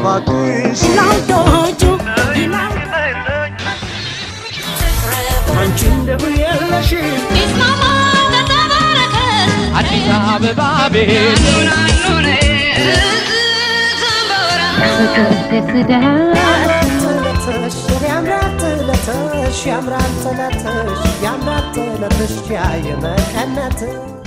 እባክሽ ይላንቶቹ አንቺ እንደምን የለሽም አዲስ አበባ ቤት ትለትሽ ያምራል ትለትሽ ያምራል ትለትሽ ያምራል ትለትሽ ያየመቀነት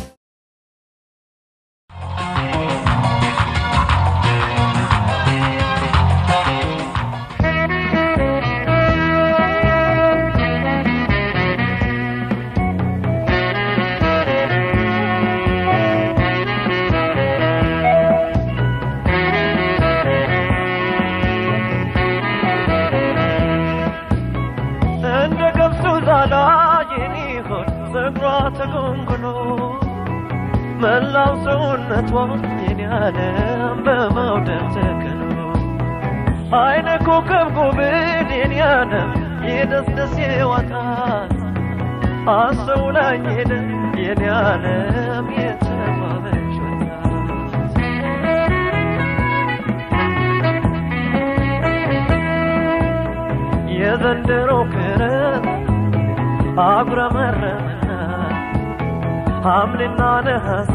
እንደ ገብሱ ዛላ የሚሆን ፀጉሯ ተጎንጉኖ መላው ሰውነቷ የኔ ዓለም በመውደድ ተከኖ አይነ ኮከብ ጉብን የኔ ዓለም የደስደስ የዋታት አስተውላኝ ሄደ የኔ ዓለም የተባበች ወጣት የዘንድሮ ክረምት አጉረመረመና ሐምሌና ነሐሴ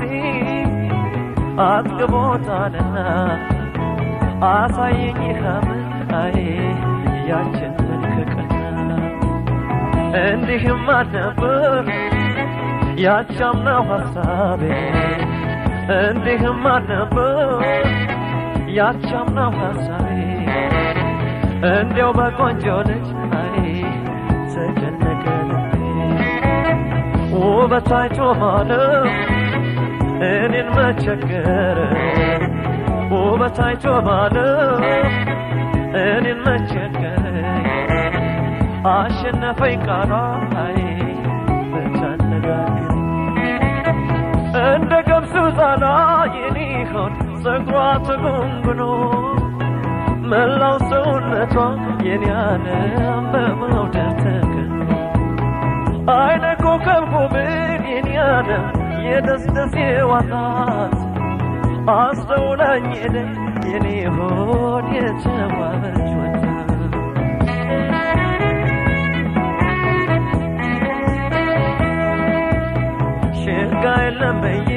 አጥግቦታልና አሳየኝ ሐምራዬ ያችን መልከቀና እንዲህም አልነበር ያቻምናው ሐሳቤ እንዲህም አልነበር ያቻምናው ሐሳቤ እንዲያው በቆንጆ ልጅ አይ ተጨነቀ ልቤ ውበት አይቶ ማለት እኔን መቸገር ውበት አይቶ ማለት እኔን መቸገር አሸነፈኝ ቃሏ አይ ብታነጋግር እንደ ገብሱ ዛላ የኔ ሆድ ፀጉሯ ተጎንጉኖ መላው ሰውነቷ የኔ ዓለም በመውደድ ተከኖ አይነ ኮከብ ጉብን የኔ ዓለም የደስደስ የዋታት አስተውላኝ ሄደ የኔ ሆድ የተዋበች ወጣት ሽጋ የለም በይ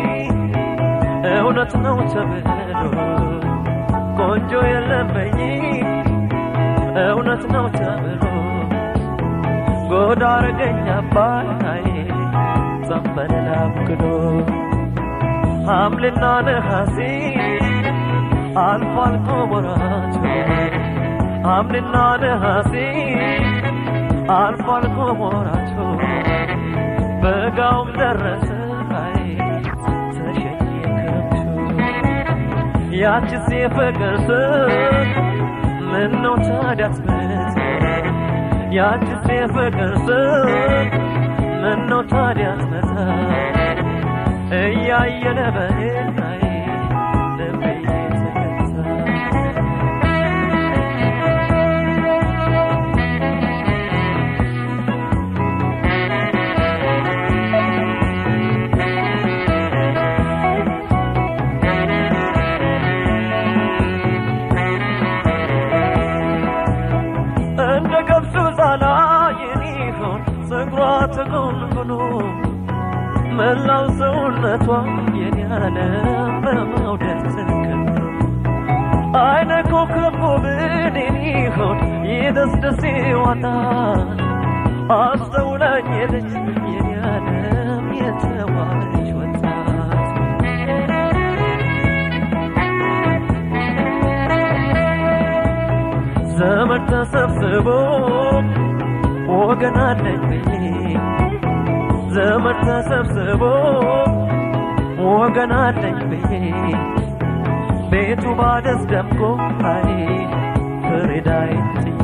እውነት ነው ተብሎ ቆንጆ የለም በይ እውነት ነው ተብሎ ጎዳ አረገኝ አባይ ዘንበል አብክዶ ሐምሌና ነሐሴ አልፎ አልፎ ወራቱ ሐምሌና ነሐሴ አልፎ አልፎ ወራቱ በጋውም ደረሰ አይ ተሸኘ ክረምቱ ያችስ የፍቅር ስም ምነው ታዲያ ትመት ያችስ የፍቅር ስም ምነው ታዲያ ትመታ እያየለ በሄናይ ልቤ ተገታ እንደ ገብሱ ዛላ የሚሆን ፀጉሯ ተጎንጉኖ መላው ሰውነቷ የኔ ዓለም በመውደድ ተከኖ አይነ ኮከብ ጉብን የሚሆን የደስደሴ ዋጣት አስተውላኝ ሄደች የኔ ዓለም የተዋበች ወጣት ዘመድ ተሰብስቦ ወገን አለኝ ብዬ ዘመድ ተሰብስቦ ወገን አለኝ ብዬ ቤቱ ባደስ ደምቆ አይ ፍሬዳይ ጥዬ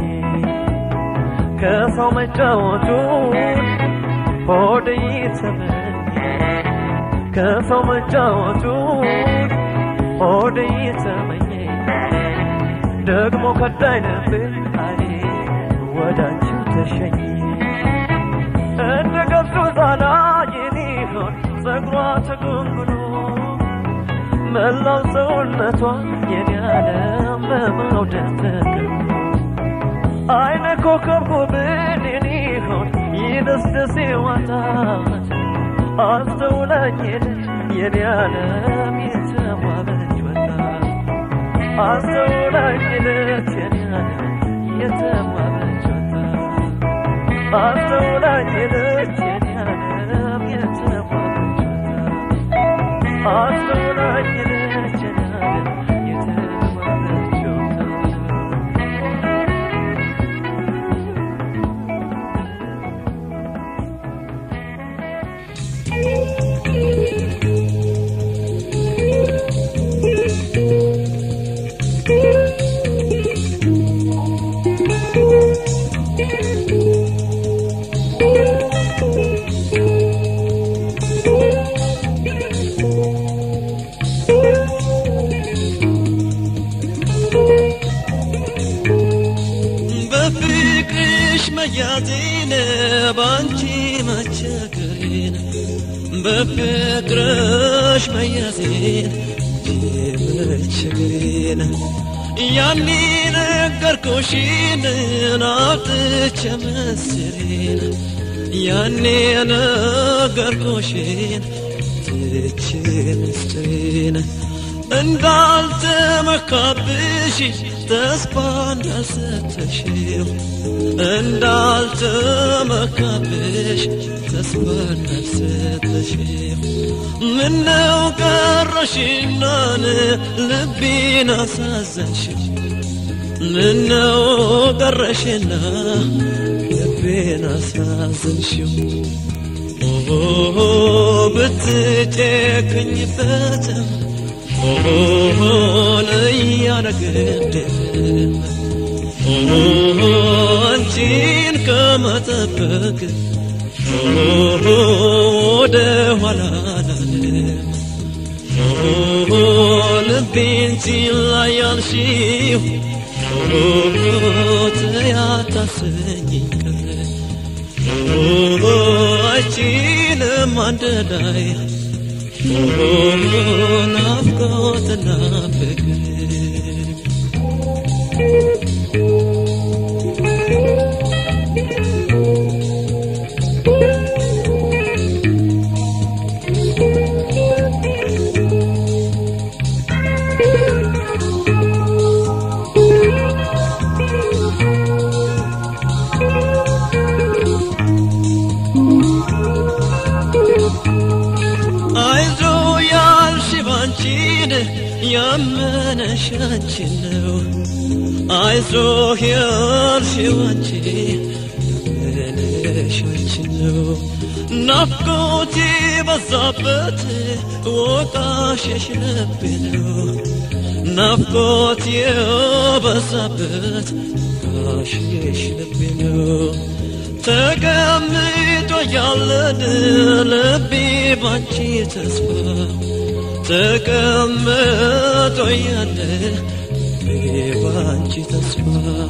ከሰው መጫወቱን ሆድ ይተመኝ ከሰው መጫወቱን ሆድ ይተመኝ ደግሞ ከዳይ ነበር አይ ወዳንቺው ተሸኝ እንደ ገብሱ ዛላ የሚሆን ፀጉሯ ተጎንጉኖ መላው ሰውነቷ የኔ ዓለም በመውደድ ተከቦ አይነ ኮከብ ኮብን የኔ ሆን ይደስደስ ዋታት አስተውላኝ ሄደች የኔ ዓለም የተዋበች ወጣት አስተውላኝ ሄደች የኔ ዓለም የተዋበች ወጣት አስተውላኝ ሄደች የኔ ዓለም የተዋበች ወጣት አስተውላኝ ሄደች የኔ ዓለም የተዋበች ወጣት በፍቅርሽ መያዜን ባንቺ መቸገሬን በፍቅርሽ መያዜን መቸገሬን ያኔ ነገርኩሽን አውጥቼ ምስሬን ያኔ ነገርኩሽን ትቼ ምስጢሬን እንዳልተመካብሽ ተስፋ እንዳልሰጠሽው እንዳልተመካብሽ ተስፋ እንዳልሰጠሽው ምነው ቀረሽናን ልቤን አሳዘንሽው ምነው ቀረሽና ልቤን አሳዘንሽው ኦሆ ብትጨክኝበትም ኦሆን እያነገድም ኦሆ አንቺን ከመጠበቅ ኦሆ ወደ ኋላ አላለም ኦሆ ልቤን ሲላይ ያልሽው ኦሆ ተያታሰኝኝ ቀረ ኦሆ አንቺንም አንደዳይ ናፍቆትና ፍቅር አይዞ ያልሽ ባንቺን ያመነሽ አንቺን ነው አይዞ ያልሽ ባንቺ ያመነሽ አንቺን ነው ናፍቆት በዛበት ወቃሽሽ ልቤ ነው ናፍቆት የበዛበት ወቃሽሽ ልቤ ነው ተቀምጦ ያለን ልቤ ባንቺ ተስፋ ተቀምጦ ያለ ልቤ ባንቺ ተስፋ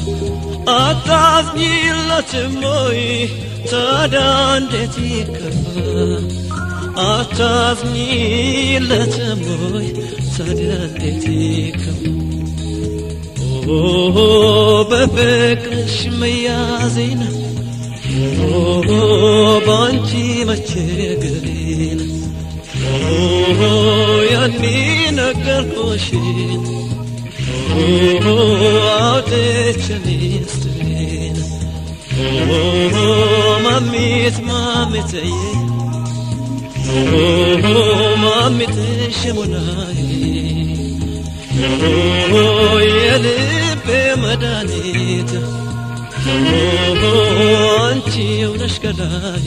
አታዝኝለትም ወይ ታዲያ እንዴት ይከፋ አታዝኝለትም ወይ ታዲያ እንዴት ይከፋ ኦ በፍቅርሽ መያዜን ኦሆ ባንቺ መቸገሬን ኦሆ ያኔ ነገርኩሽን ኦሆ አውጥቼ ሚስጥሬን ኦሆ ማሚት ማሚትዬ ኦሆ ማሚትሽ ሙናዬ ኦሆ የልቤ መድኃኒት ኦሆ አንቺው ነሽ ገላዬ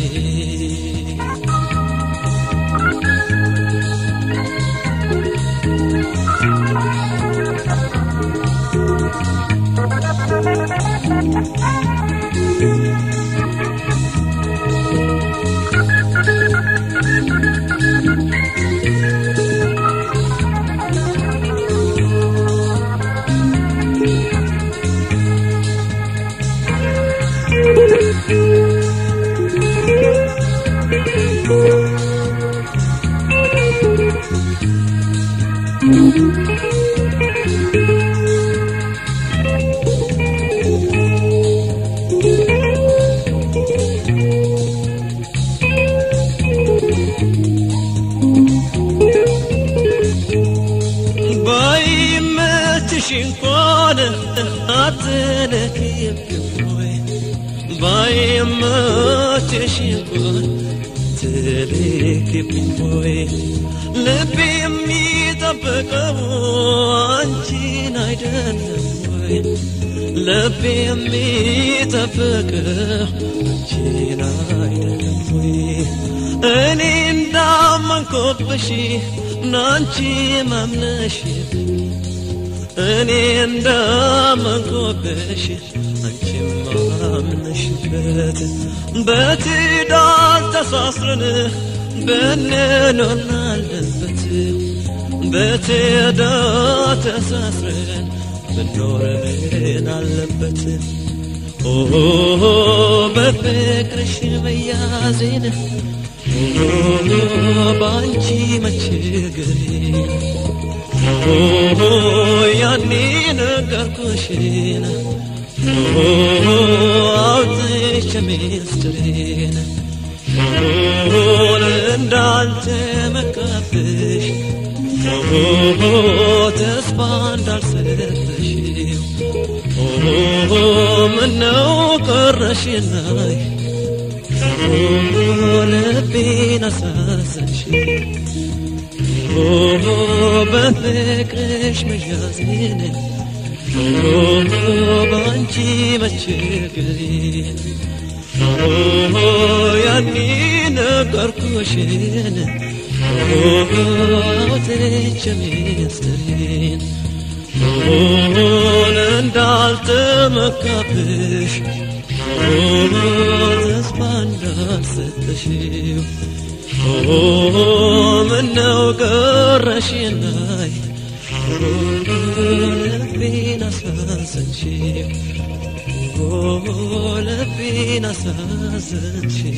እንኳን አትልኪብኝ ወይ ባይመችሽ እንኳን ትልኪብኝ ወይ ልቤ የሚጠብቀው አንቺን አይደለም ወይ ልቤ የሚጠብቀው አንቺን አይደለም ወይ እኔ እንዳመንኮብሽ ናንቺ ማምነሽ እኔ እንዳመንኮብሽ አንቺ ማምነሽበት በትዳር ተሳስረን ብንኖር አለበት በትዳር ተሳስረን ብንኖር አለበት ኦ በፍቅርሽ መያዜን በአንቺ መቸገሬ ያኔ ነገርኩሽን አውጥቼ ሚስጥሬን እንዳልተመካብሽ ተስፋ እንዳልሰጠሽ ምነው ቀረሽናይ ልቤን አሳዘንሽ በፍቅርሽ መያዜን በአንቺ መቸገሬን ያኔ ነገርኩሽን አውጥቼ ሚስጥሬን እንዳልተመካብሽ ተስፋ እንዳልሰጠሽው ምነው ቀረሽናይ ልቤን አሳዘንሽው ልቤን አሳዘንሽው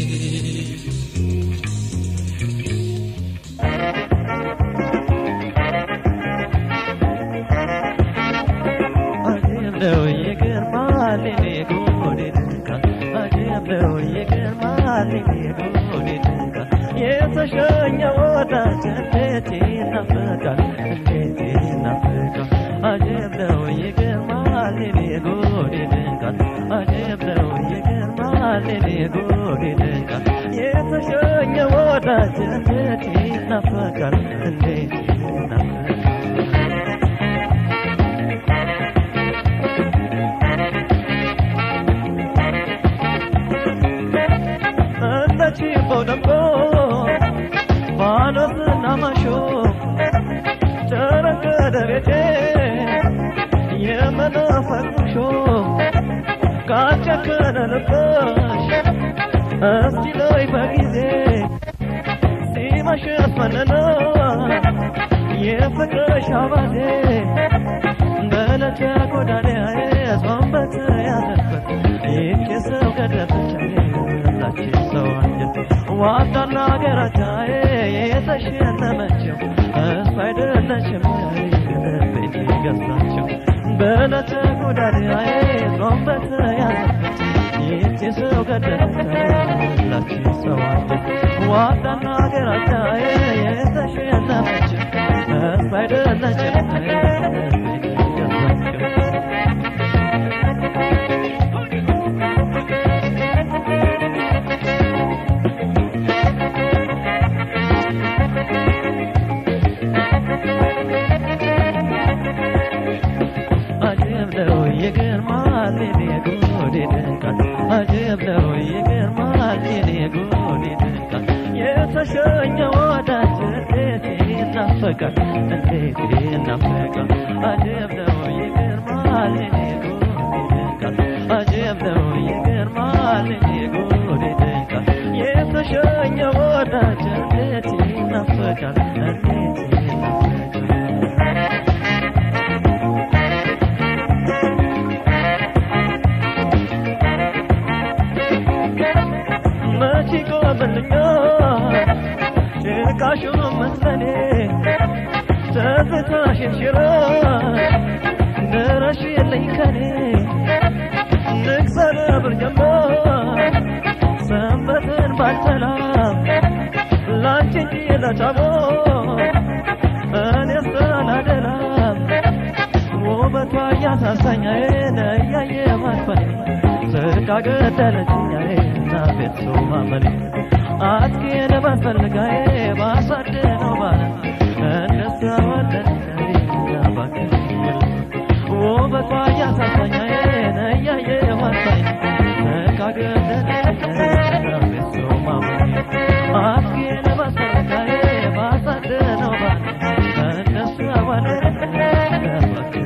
ነው ይገርማል እኔ ጉድ ይደንቃል አጀብ ነው ይገርማል እኔ ጉድ ይደንቃል የተሸኘ ወዳጅ እንዴት ይናፍቃል እንዴት ይናፍቃል አጀብ ነው ይገርማል እኔ ጉድ ይደንቃል አጀብ ነው ይገርማል እኔ ጉድ ይደንቃል የተሸኘ ወዳጅ እንዴት ይናፍቃል እንዴት ይናፍቃል ችቦ ደምቆ ፋኖስና ማሾ ጨረቀደ ቤቴ የመናፈቅ ሙሾ ካጨከነ ልብሽ እስቲ ላይ በጊዜ ሲመሽስ መነና የፍቅርሽ አባዜ በዕለተ ጎዳናዬ ጾምበት ያለበት ይህች ሰው ገደፈች ላችን ሰው አንጀት ዋጣና ሀገራቻዬ የተሸለመችው እሱ አይደለችም ቤት ገዛችው በዕለተ ጎዳናዬ ጾምበት ያለበት ይህች ሰው ገደፈች ላችን ሰው አንጀት ዋጣና ሀገራቻዬ የተሸለመችው እሱ አይደለችም ቤት ገዛችው አጀብ ነው ይገርማል የኔ ጉድ ይደንቃል አጀብ ነው ይገርማል የኔ ጉድ ይደንቃል የተሸኘ ወዳጅ እንዴት ይናፈቃል እንዴት ይናፈቃል አጀብ ነው ይገርማል የኔ ጉድ ይደንቃል አጀብ ነው ይገርማል የኔ ጉድ ይደንቃል የተሸኘ ወዳጅ እንዴት ይናፈቃል እንዴት ይናፈቃል መች ይቆምልኛል ጭቃሹ መስለኔ ትዝታሽን ሽረሽ ድረሽልኝ ከኔ ንግሰር ብርጀመር ሰንበትን ባልሰላም ላንቺ እንጂ ለጫሞ እኔ ስላላደላም ውበቴ ያሳሳኛዬን እያየ ማክፈኔ ስቃ ገደለችኛዬ እና ቤት ሰው ማመኔ አስጌን በፈልጋዬ ባሳድነው ባለ እንደሷ ወለድኛዬ እና ባክህ ውበቷ ያሳሳኛዬን እያየ ማክፈኔ ስቃ ገደለችኛዬ እና ቤት ሰው ማመኔ አስጌን በፈልጋዬ ባሳድነው ባለ እንደሷ ወለድኛዬ እና ባክህ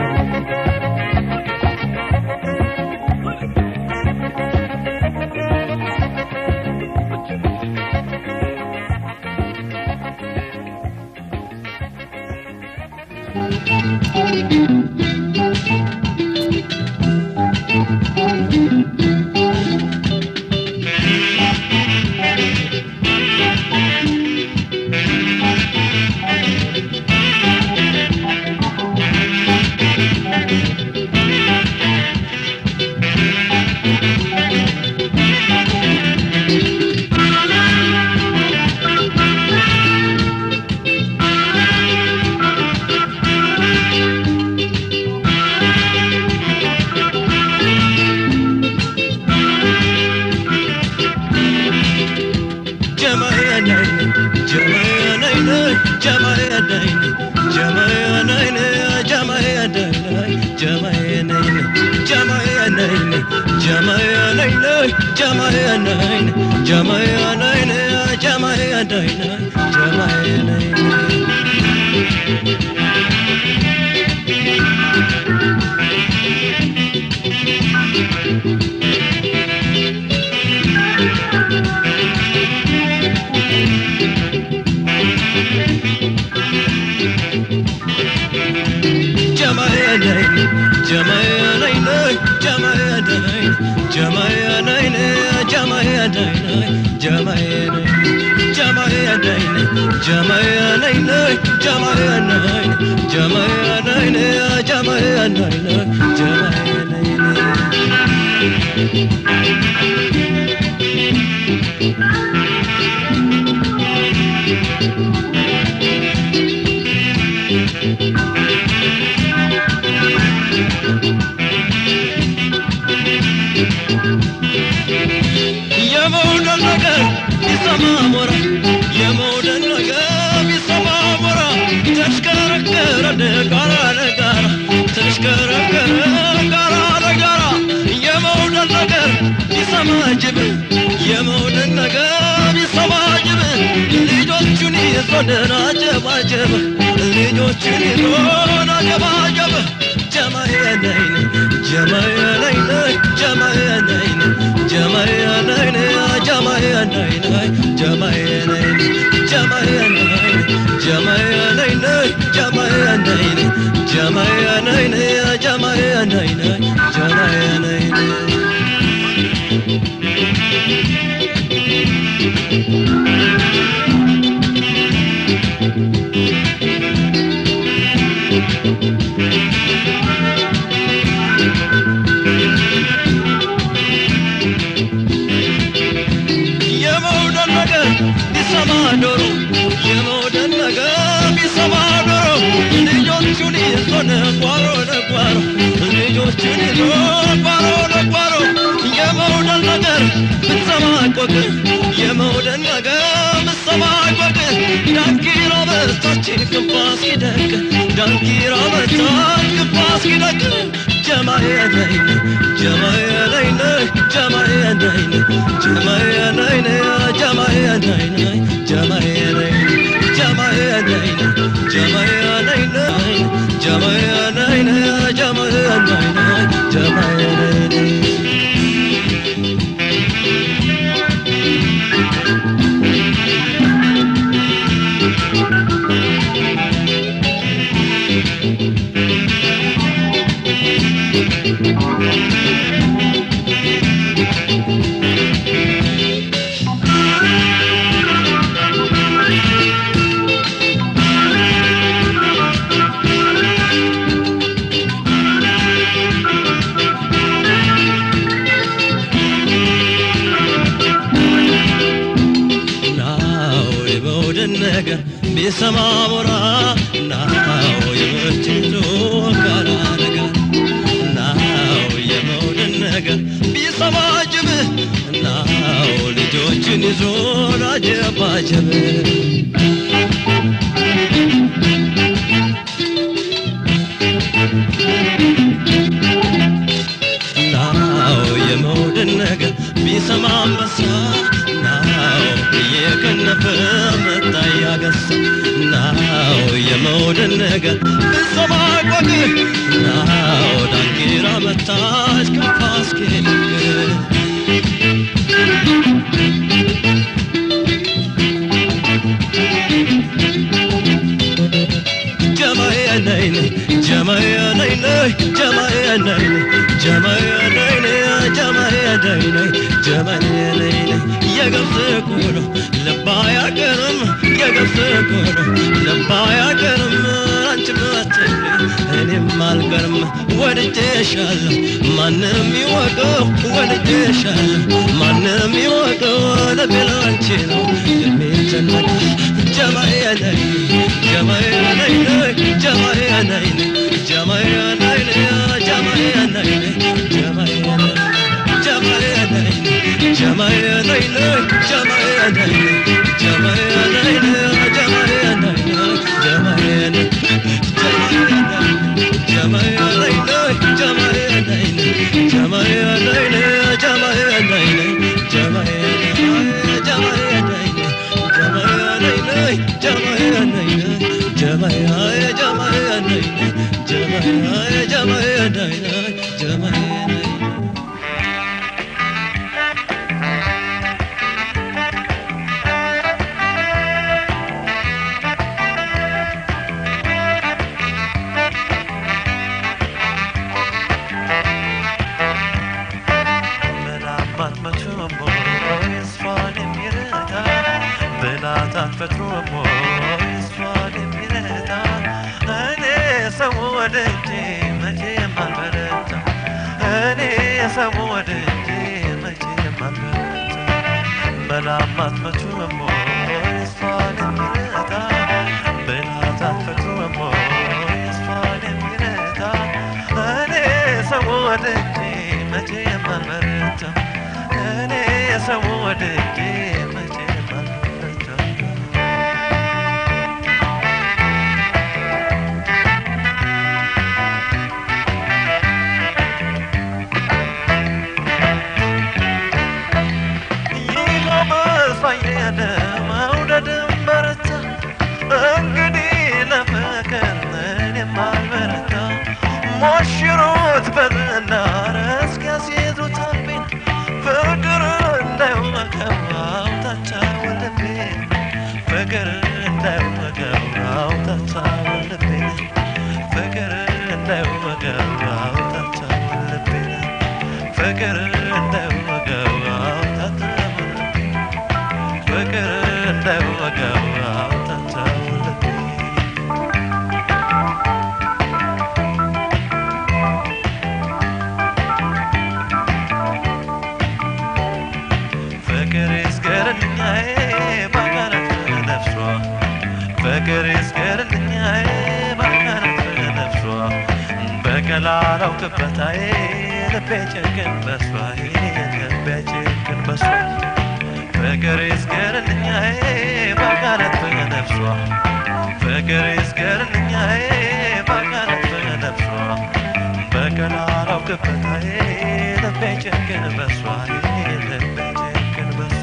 የመውደድ ነገር ቢሰማ ሞራ የመውደድ ነገር ቢሰማ ሞራ ተሽከረከረ ጋራ ለጋራ ተሽከረከረ ጋራ ለጋራ የመውደድ ነገር ቢሰማ ጅብ የመውደድ ነገር ቢሰማ ጅብ ልጆቹን ይዞ ደናጀባጀበ ልጆቹን ይዞ ናጀባጀበ ጀማየነይን ጀማየነይን ጀማየነይን ጀማየነይን ጀማየነይን ጀማየነይን ጀማየነይን ጀማየነይን ጀማየነይን ጀማየነይን ጀማየነይን ጀማየነይን የመውደድ ነገር ቢሰማ ዶሮ የመውደድ ነገር ቢሰማ ዶሮ ልጆቹን ይዞ ነጓሮ ነጓሮ ልጆቹን ይዞ ጓሮ ነጓሮ የመውደድ ነገር ብትሰማ ቆቅ የመውደድ ነገር ብትሰማ ቆቅ ዳንኪራ በታች ክፋ ሲደቅ ዳንኪራ በታች ክፋ ሲደቅ ጀማየነይን ጀማየነይን ጀማየነይን ጀማየነይን ጀማየነይን ጀማየነይን ጀማየነይን ጀማየነይን ጀማየነይን ጀማየነይን ጀማየነይን ናው የመውደድ ነገር ቢሰማ ሞራ ናው የመችቶ ጋራ ነገር ጅብ እናው ልጆችን ይዞ አጀባጀብ ናው የመውደድ ነገር ቢሰማ አንበሳ ናው እየከነፈ መጣ ያገሳ ናው የመውደድ ነገር ቢሰማ ቆቅ ናው ዳንኪራ መታች ከፋስኬ ጀማዬ ነይ ነይ ጀማዬ ነይ ነይ ጀማዬ ነይ ነይ ጀማዬ ነይ ነይ ጀማዬ ነይ ነይ ጀማዬ ነይ ነይ የገብስ ቆሎ ልባ ያቀርም የገብስ ቆሎ ልባ ያቀርም አንቺም አትቅሪ እኔም አልቀርም ወድጄሻለሁ ማንም ይወቀው ወድጄሻለሁ ማንም ይወቀው ልቤ ላንቺ ነው የሚጨነቅ ጀማዬ ነይ ጀማዬ ነይ ነይ ጀማዬ ነይ ነይ ጀማዬ ነይ ነይ ጀማዬ ነይ ነይ ጀማዬ ነይ ጀማዬ ነይ ጀማዬ ነይ ነይ ጀማዬ ነይ ነይ ጀማዬ ነይ ነይ ጀማዬ ነይ ነይ ጀማዬ ነይ ጀማዬ ነይ ነይ ጀማዬ ነይ ነይ ጀማዬ ነይ ነይ ጀማዬ ነይ ነይ ጀማዬ ነይ ጀማዬ ነይ ነይ ጀማዬ ነይ ነይ ጀማዬ ነይ ነይ ጀማዬ ጀማዬ ነይ ነይ ጀማዬ ጀማዬ ነይ ነይ ጀማዬ ነይ መላማት መቼም ሆይ እሷን የሚረዳ ብላታት ፈጥሮም ሆይ እሷን የሚረዳ እኔ ሰው ወድጄ መቼም አልበረታ እኔ ሰው ወድጄ መቼም አልበረታ መላማት መቼም ሆይ እሷን የሚረዳ ብላታት ፈጥሮም ሆይ እሷን የሚረዳ እኔ ሰው ወድጄ መቼም አልበረታ እኔ ሰው ወድጄ መቼም አልበረታ ይጎበሳየነ መውደድም በረታ እንግዲህ ለፍቅር እኔም አልበረታ ሞሽሩት በዝናር እስኪያስይዙት አቤን ፍቅር እንዳይወቀው አውታቻው ልቤን ፍቅር እንዳይወቀው አውታቻው ልቤን ፍቅር እንዳይወቀው አውታቻው ልቤን ፍቅር እንዳይወቀው አውታቻው ልቤን ፍቅር እንዳይወቀው አውታቻው ልቤን ፍቅር ይስገርልኛዬ ባካላት ነፍሷ ፍቅር ይስገርልኛዬ ባካላት ነፍሷ በቀላላው ክበታዬ ልቤ ጭንቅን በሷ ልቤ ጭንቅን በሷ ፍቅር ይስገርልኛዬ ባካላት ነፍሷ ፍቅር ይስገርልኛዬ ባካላት ነፍሷ በቀላላው ክበታዬ ልቤ ጭንቅን በሷ ልቤ ጭንቅን በሷ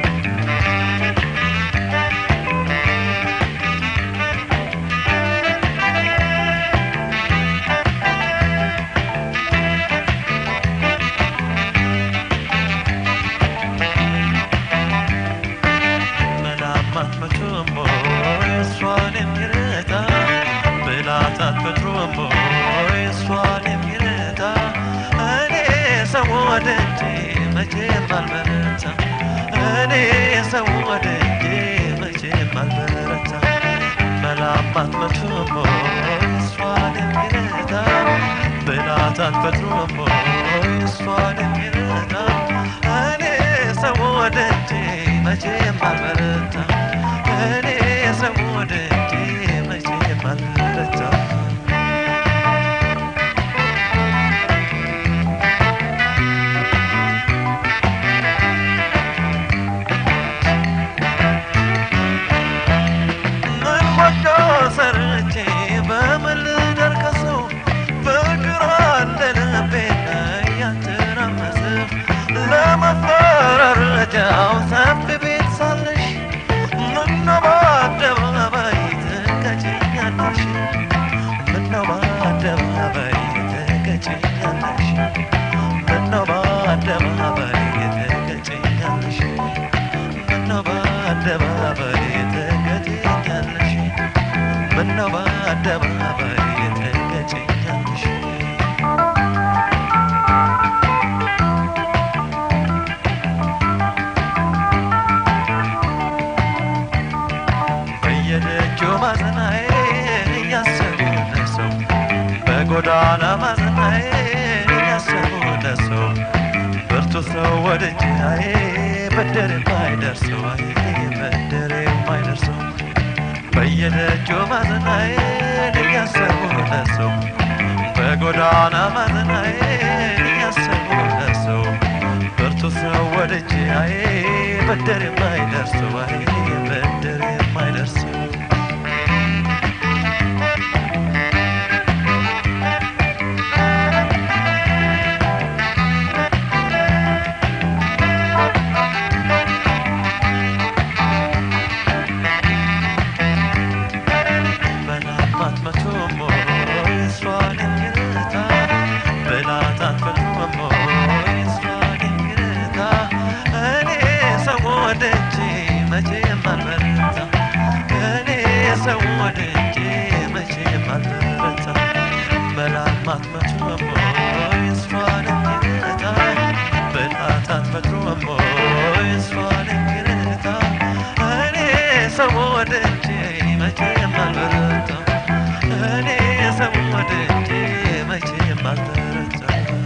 መላማት መቼም ሆይ እሷን የሚረዳ ብላታት ፈጥሮም ሆይ እሷን የሚረዳ እኔ ሰው ወድጄ መቼም አልበረታ እኔ ሰው ወድጄ መቼም አልበረታ መላማት መቼም ሆይ እሷን የሚረዳ ብላታት ፈጥሮም ሆይ እሷን የሚረዳ እኔ ሰው ወድጄ መቼም አልበረታ እኔ ሰው ወድጄ መቼም አልበረታ በአደባባይ ትገጭኛለሽ ምነው በአደባባይ ትገጭኛለሽ በየደጁ ማዘናዬ እያሰቡ ለሰው በጎዳና ማዘናዬ እያሰቡ ለሰው ብርቱ ሰው ወድጄ አዬ በደር የማይደርሰው አዬ በደር የማይደርሰው በየደጁ ማዘናዬ እያሰቡ ለሰው በጎዳና ማዘናዬ እያሰቡ ለሰው ብርቱ ሰው ወድጄ አዬ በደር የማይደርሰው አዬ በደር የማይደርሰው በላባት መቶሞ እሷን የሚረታ በላታት መቶሞ እሷን የሚረታ እኔ ሰው ወደጄ መቼም አልበረታ እኔ ሰው ወደጄ መቼም አልበረታ በላባት መቶሞ እሷን የሚረታ በላታት መቶሞ እሷን የሚረታ እኔ ሰው ወደጄ መቼም አልበረታ እኔ ሰው ወደጄ መቼም አልበረታ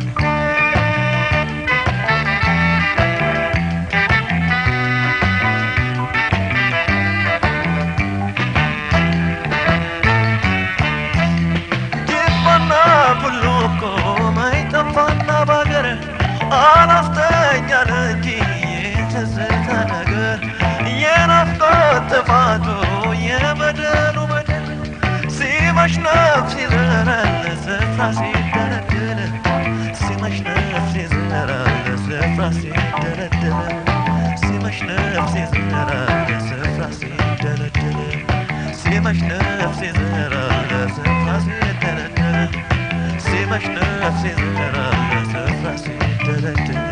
ጅባና ቡሉኮ ማይጠፋና ባገር አላስተኛል እንጂ የትዝታ ነገር የናፍቆት ጥፋቱ የበደሉ በደል ሲመሽ ነፍስ ይዘራል ስፍራ ሲደረድር ሲመሽ ነፍስ ይዘራል ስፍራ ሲደረድር ሲመሽ ነፍስ ይዘራል ስፍራ ሲደረድር ሲመሽ ነፍስ ይዘራል ስፍራ ሲደረድር ሲመሽ ነፍስ ይዘራል ስፍራ ሲደረድር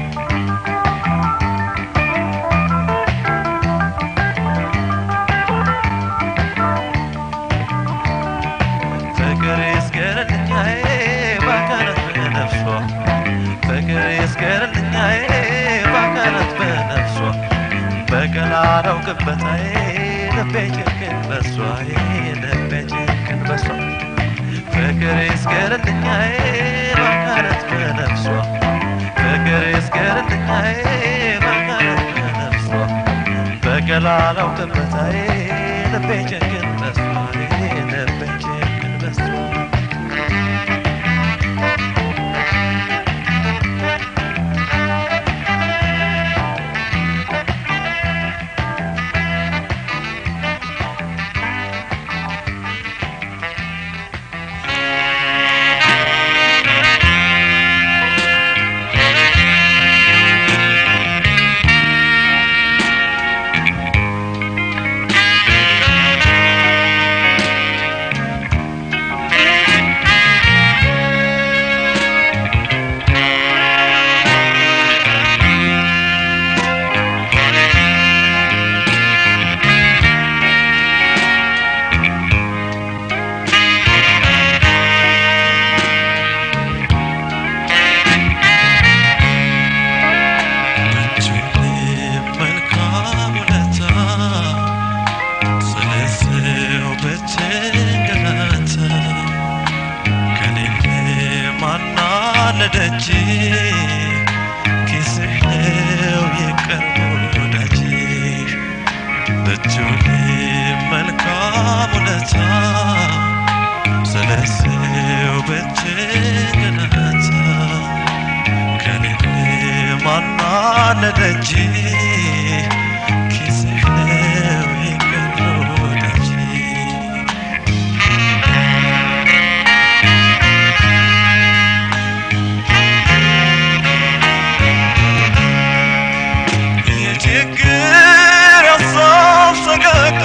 ፍቅር ይስገርልኛዬ ባካናት በነፍሷ ፍቅር ይስገርልኛዬ ባካናት በነፍሷ በቀል አላውቅበታዬ ልቤ ጭክን በሷ ልቤ ጭክን በሷ ፍቅር ይስገርልኛዬ ባካናት በነፍሷ ፍቅር ይስገርልኛዬ ባካናት በነፍሷ በቀል አላውቅበታዬ ልቤ ጭክን በሷ ልቤ ጭክን በሷ መልካም ውለታ ስለ ሰው ብትንገላታ ከሌለ ማናለደጅ ኪስህ ነው የቅርብ ወዳጅህ ብትውልም መልካም ውለታ ስለ ሰው ብትንገላታ ከሌለ ማናለደጅ ኪስህ ነው የቅርብ ወዳጅ የችግር ሀሳብ ሰቀቀን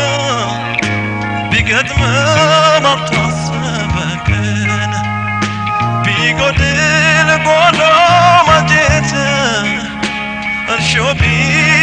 ቢገጥምም አልታሰበ ቀን ቢጎድል ጎዶ ማጀት እርሾ ቢ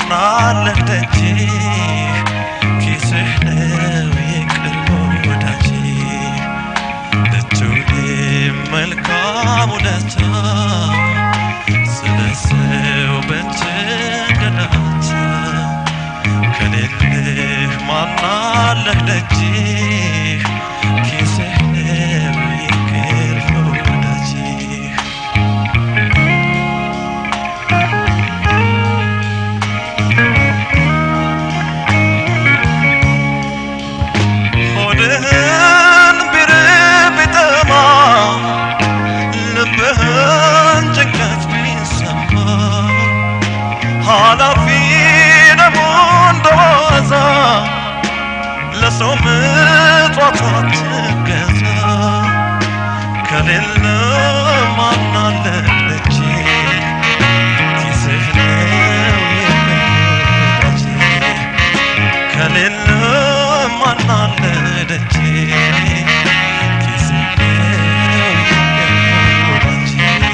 ማናለህ ደጄ ኪስህ ነው የቅርብ ወዳጄ ልትውል መልካም ውለታ ስለ ሰው በትንገላታ ከሌለህ ማናለህ ደጄ ኪስህ ነው የቅርብ ወዳጄ ሆድህን ቢርብ ቢጠማ ልብህን ጭንቀት ቢሰማ ኃላፊ ደግሞ እንደዋዛ ለሰው ምጽዋት አትገዛ ከሌለ ማናለ ደጄ ኪስህ ነው የሚወዳጄ ከሌለ ማናለ ደጄ ኪስህ ነው የሚወዳጄ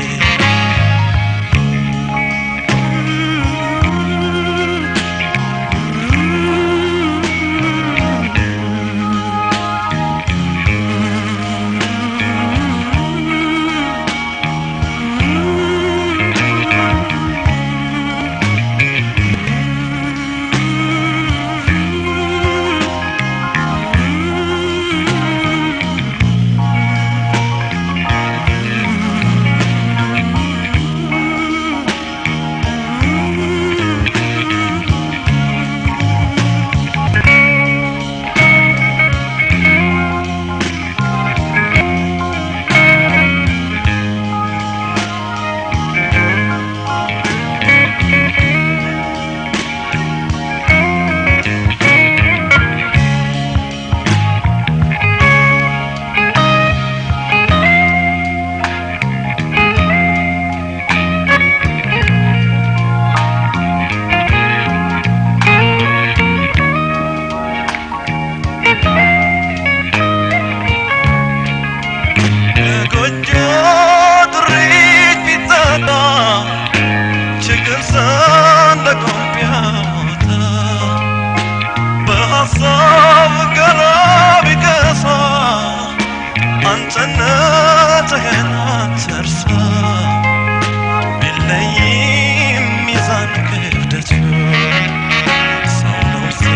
የጎጆ ጥሪት ቢጠጣ ችግር ሰንደቆም ቢያወጣ በሐሳብ ገላ ቢገሳ አንተነትህን አትርሳ ቢለይም ሚዛን ክብደቱ ሰው ነው ሰው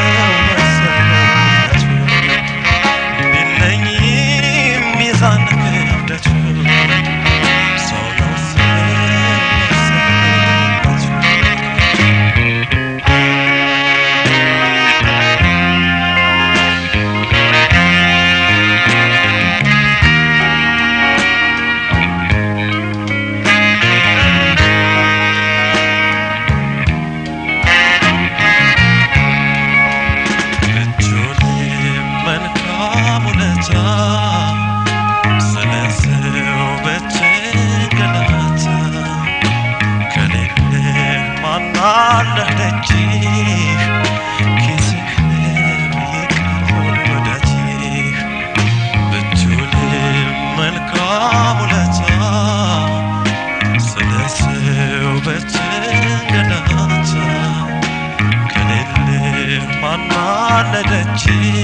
መሰረቱ ቢለይም ሚዛን ክብደቱ ሰው ነው ሰው መሰረቱ እጁን መልካም ውለታ ስለ ሰው በትንገላታ ከሌለህ ማናለህ ደጅ ኪስህ ነው የቅርብ ወዳጅህ ብትውልም መልካም ውለታ ስለ ሰው በትንገላታ ከሌለህ ማናለ ደጅ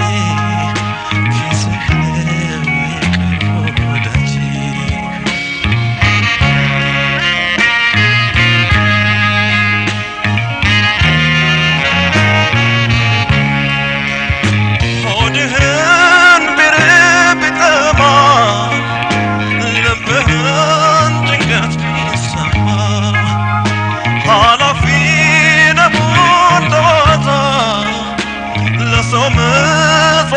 ኪስህ ነው የቅርብ ወዳጅህ ሆድህን ቢርብ ቢጠማ ልብህን ጭንቀት ቢሰማ ኃላፊ ነው እንደዋዛ ለሰው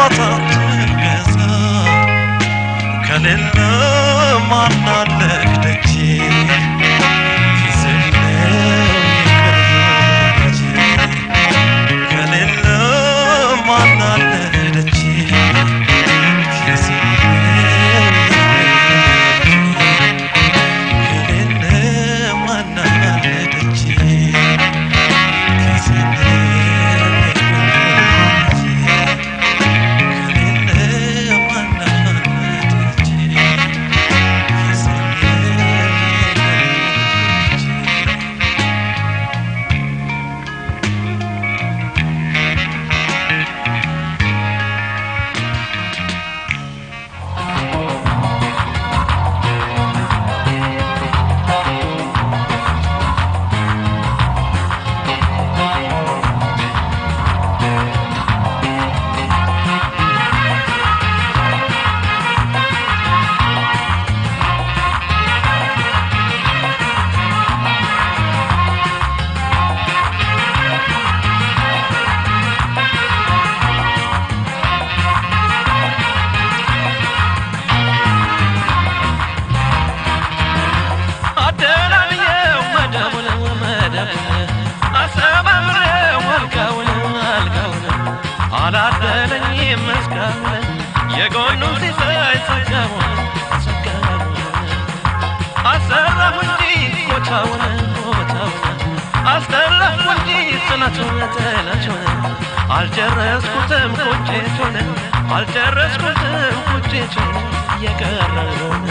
አልጨረስኩትም ቁጭቱን አልጨረስኩትም ቁጭቱን የቀረውን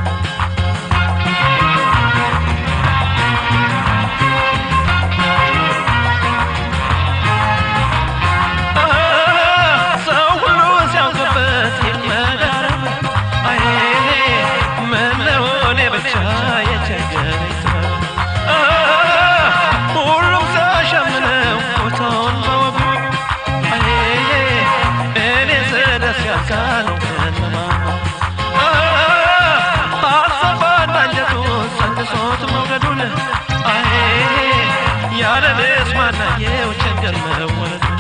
ሰው ሁሉ ሲያውቅበት ይመዳረም አይ ምነው እኔ ብቻ የቸገረኝ ጥበብ ሁሉም ሲያሸምነው ቦታውን በወጉ አይ እኔ ስደስ ያልካለው ከነማ አሰፋ እንዳንጀቱ ሰንሶት መውደዱን አይ ያለ ልስ ማናየው ቸገር መወለዱን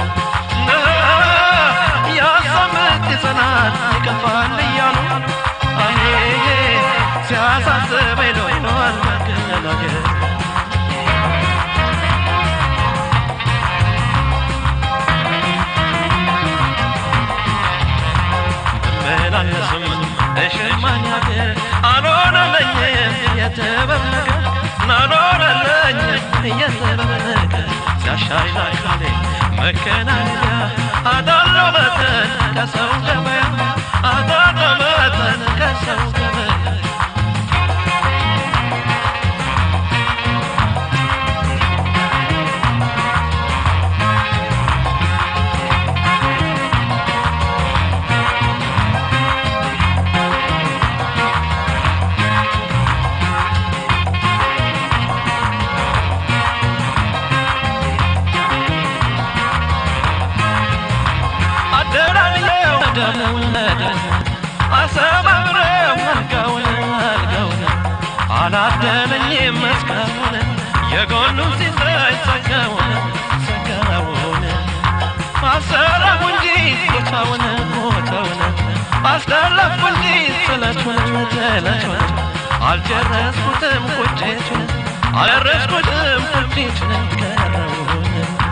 ያሳምት ይጸናል ይከፋል እያሉ አይ ሲያሳስበኝ ኖሯል መገናገር መላለስም እሽማኝ ሀገር አልሆነለኝም የጥበብ ነገር አልሆነለኝም የጥበብ ነገር ሲያሻይ ላካሌ መከናነያ አዳለው መጠን ከሰው ገበያ አዳለው መጠን ከሰው ገበያ አደራልየው ደሙን አሰባብረው አልጋውን አልጋውን አላደለኝም መስቀሉን የጎኑን ሲሳይ ሰጋውን ሰጋውን አሰራሁ እንጂ ቦታውን ቦታውን አስደለፍኩ እንጂ ስለቱን ስለቱን አልጨረስኩትም ቁጭቱን አልረስኩትም ቁጭቱን ቀረውን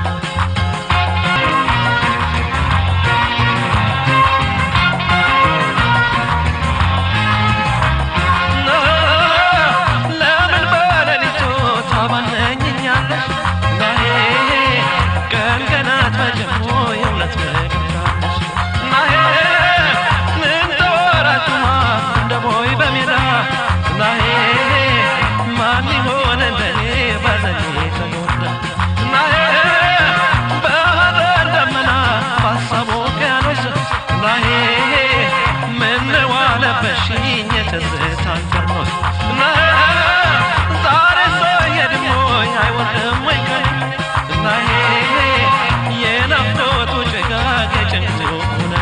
ለምን በሌሊቱ ታባነኝኛለሽ? ናሄ ቀን ገና ተጀምሮ የእውነት መግቢያለሽ። ናሄ ምን ተወራችኋ እንደ ቦይ በሜዳ ናሄ ማን ይሆን እንደኔ በዘኔ ተጎዳ ናሄ በሐዘን ደመና ባሰቡ ውቅያኖስ ናሄ ምን ዋለበሽኝ የትዝታን ፈርኖስ ናሄ ዛሬ ሰው የድሞ አይወርድም ወይ ቀን ናሄ የናፍቆቱ ጭጋግ የጭንቁ ኩነኔ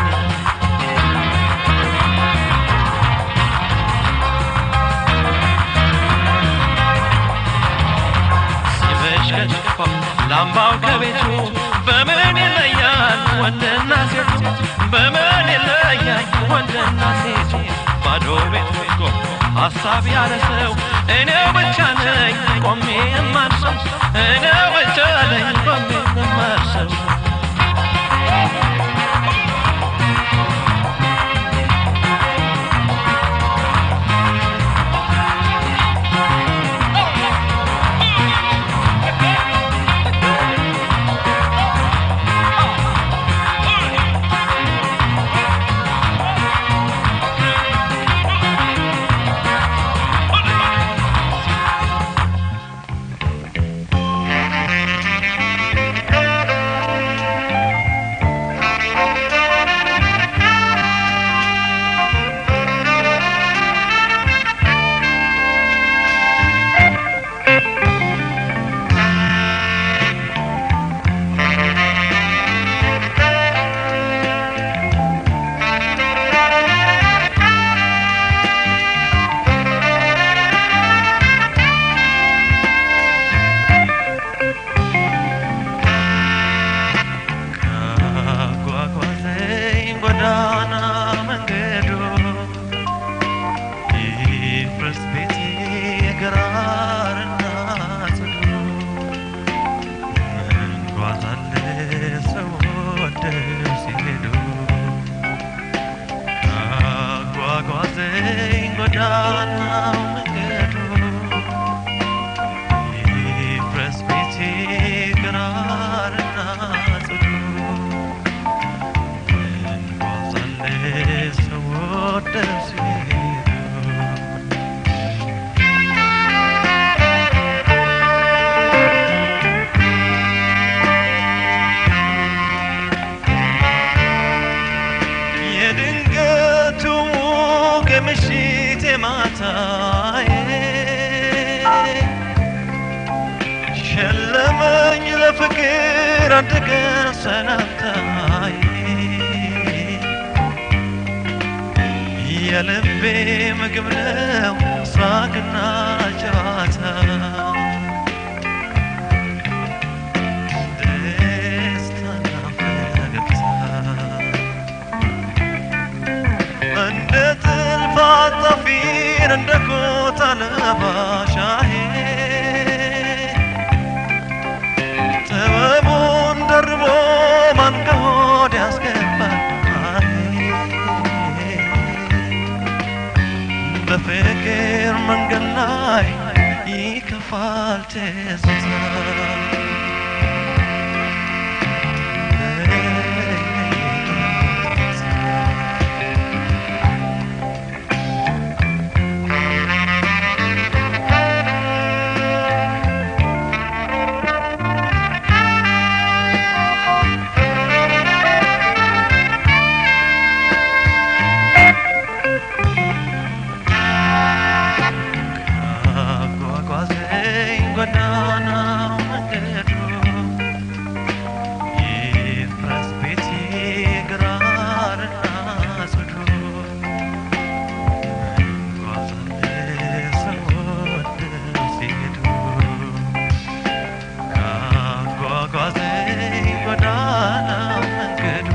ሲመሽ ከጭፋው ላምባው ከቤቱ በምን ይለያል ወንድና ሴቱ በምን ይለያል ወንድና ሴቱ ባዶ ቤት ወጥቶ ሀሳብ ያለ ሰው እኔው ብቻ ነኝ ቆሜ የማርሰው እኔው ብቻ ነኝ ቆሜ የማርሰው በፍቅር አንድ ቀን ሰላምታዬ የልቤ ምግብ ነው ሳቅና ጨዋታ ደስታና ፈገግታ እንደ ጥልፍ አጣፊን እንደ ኮታ ለባሻዬ ጥበቡን ደርቦ ማን ከሆድ ያስገባል በፍቅር መንገድ ላይ ይከፋል ትዝታ አጓጓዘኝ ጎዳና መንገዱ ይፍረስ ቤቴ ግራርና ጽዱ እንጓዛለን ስወደው ሲሄዱ ካጓጓዘኝ ጎዳና መንገዱ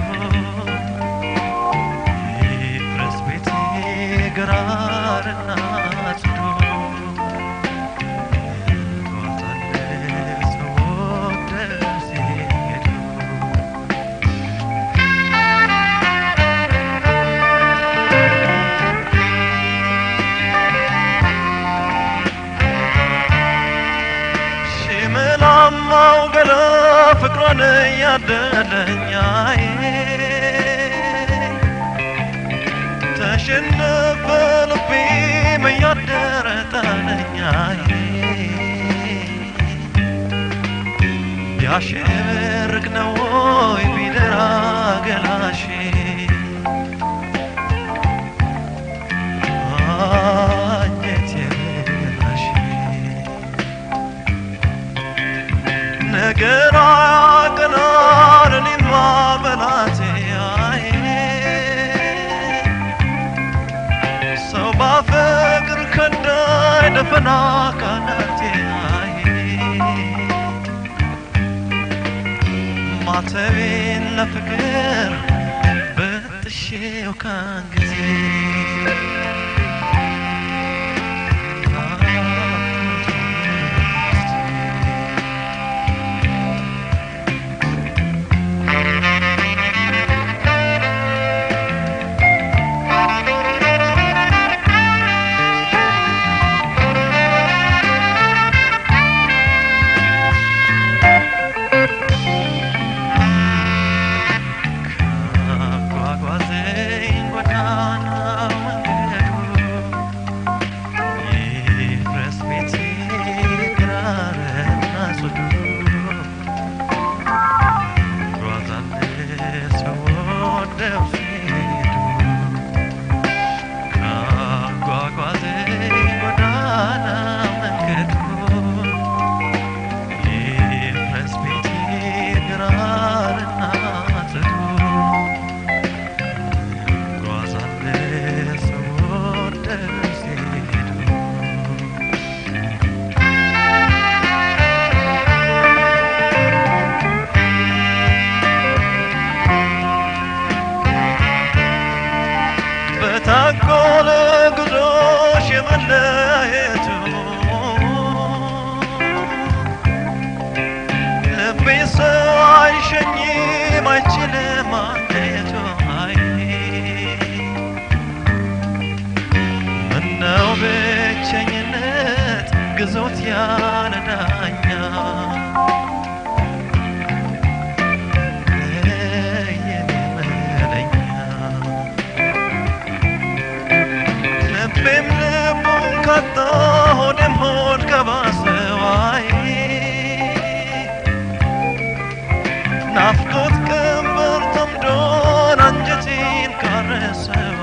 ይፍረስ ቤቴ ግራርና ጽዱ እንጓዛለን ስወደው ሲሄዱ ሽምላማው ገላ ፍቅሯን እያደለኛዬ ተሸነፈ ልቤ መያደረ ጣለኛዬ ቢያሸብርቅ ነው ወይ ቢደራ ገላሼ አንጀቴ በላሼ ነገር አያቀናን እኔማ በላቴ አይ ሰው ባፈቅር ከዳይ ደፈና ካናቴ አይ ማተቤን ለፍቅር በጥሼው ካንጊዜ ካጓጓዘኝ ጎዳና መንገዱ ይፍረስ ቤቴ ግራርና ጽዱ እንጓዛለን ስወደው ሲሄዱ ካጓጓዘኝ ጎዳና መንገዱ ይፍረስ ቤቴ ግራርና ጽዱ እንጓዛለን ስወደው ሲሄዱ በታጎለ ጉዞሽ የመለየቱ ልቤ ሰው አይሸኝም አይችልም አንዴቱ አይ ምነው ብቸኝነት ግዞት ያለ ዳኛ የኔ መለኛ ልቤም ልቡን ካጣ ሆዴም ሆድ ከባሰዋይ ናፍቆት ቀንበር ተምዶን አንጀቴን ካረሰዋ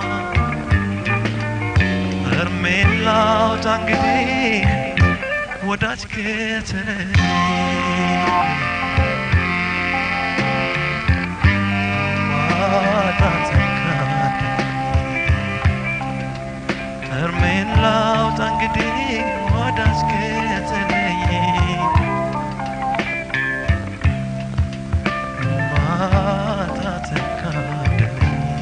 እርሜን ላውጣ እንግዲህ ወዳጅ ጌታዬ ማጣት ካደኝ እርሜን ላውጣ እንግዲህ ወዳጅ ጌታዬ ማጣት ካደኝ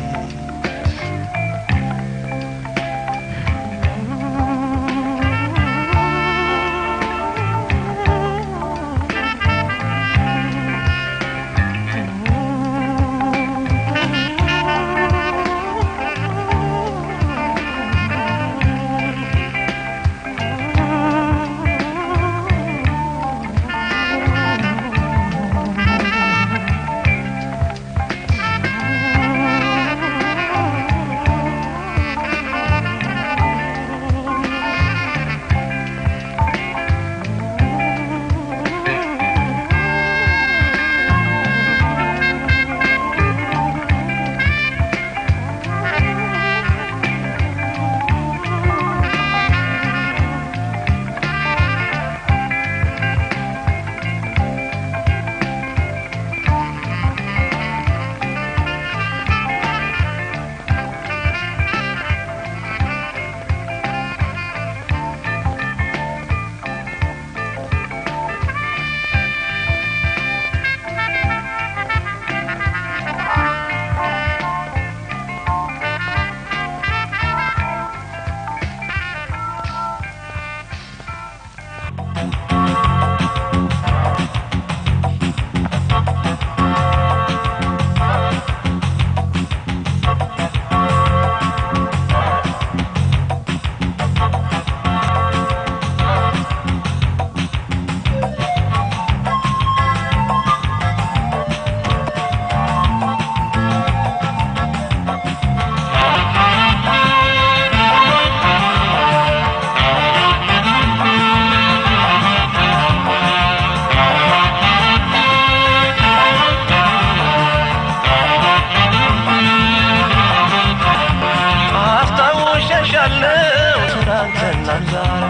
አስታውሸሻለው ትናንትናም ዛሬ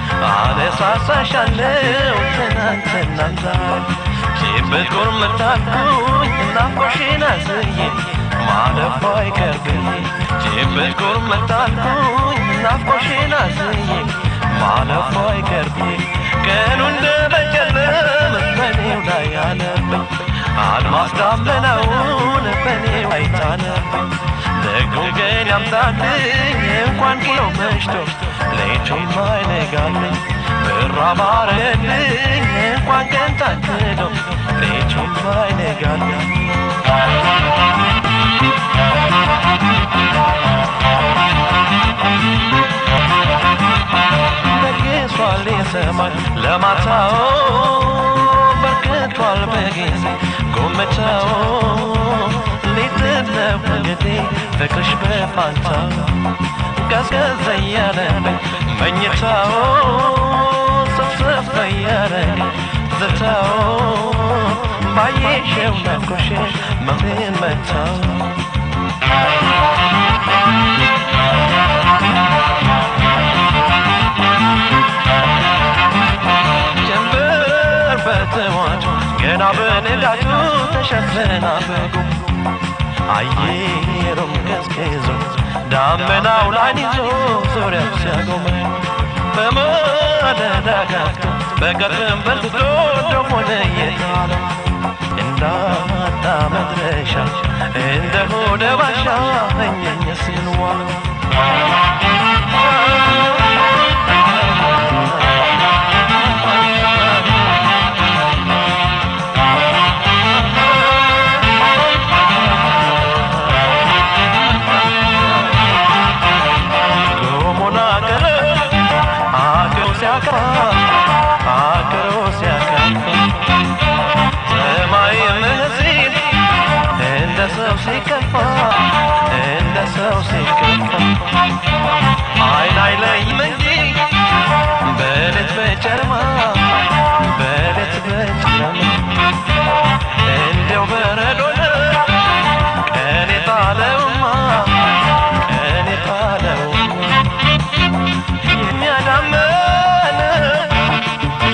አነሳሳሻለው ትናንትናም ዛሬ ሲበቁር መታኩኝ ናፍቆሽን አዝዬ ማለፏ አይቀርብኝ ሲበቁር መታኩኝ ናፍቆሽን አዝዬ ማለፏ አይቀርብኝ ቀኑ እንደ በጨለም በኔው ላይ አለብኝ አድማስ ዳመናውን በኔው ላይ ጣለብኝ ደግሞ ቀን ያምጣልኝ እንኳን ጊሎ መሽቶ ሌቱም አይነጋልኝ ብራ ባረልኝ እንኳን ቀን ታክሎ ሌቱም አይነጋልኝ በግሷል የሰማይ ለማታው በርክቷል በጊዜ ጎመቻው ሊጥለው እንግዲህ ፍቅርሽ በፋንታው ቀዝቀዝ እያለብኝ መኝታው ሰፍሰፍ እያረግ ዝታው ባየሽው ናፍቆሽ መምን መታው ጀንበር በተዋቱ ገና በንጋቱ ተሸፈና በጉ አየሩም ቀዝቅዞ ዳመናው ላይን ይዞ ዙሪያው ሲያጎመኝ በማለዳ ጋፍቶ በቀትርም በርትቶ ደሞነ የጣለ እንዳጣ መድረሻ እንደ ሆደ ባሻ እኘኘ ሲል ዋለ ጎሞና ቀረ አገሩ ሲያከፋ አገሩ ሲያከፋ ሰማይ ምንሲል እንደ ሰው ሲከፋ እንደ ሰው ሲከፋ አይን አይለይም እንጂ በሌት በጨለማ በሌት በጨለማ እንደው በረዶ ነው ቀን የጣለውማ ቀን የጣለውማ የሚያዳመን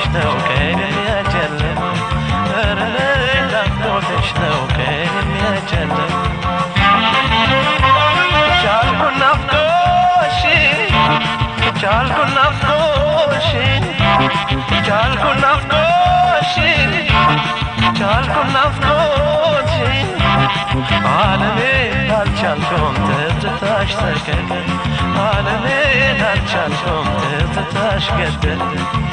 ነው ቀን የሚያጨልመው ኧረ ናፍቆትሽ ነው ቀን የሚያጨልመው ቻልኩ ናፍቆሽ ቻልኩ ናፍቆሽ ቻልኩ ናፍቆሽ ቻልኩ ናፍቆሽ ዓለሜ አልቻልኩም ትዝታሽ ሰቀቀ ዓለሜ አልቻልኩም ትዝታሽ ገደለ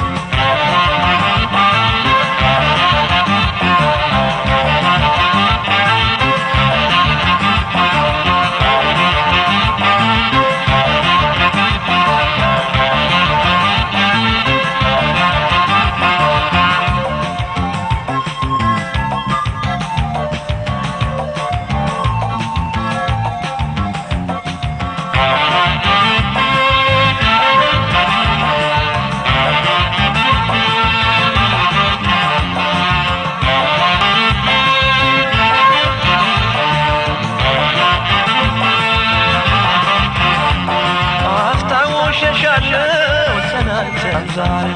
አስታውሸሻለሁ ትናንትና ዛሬ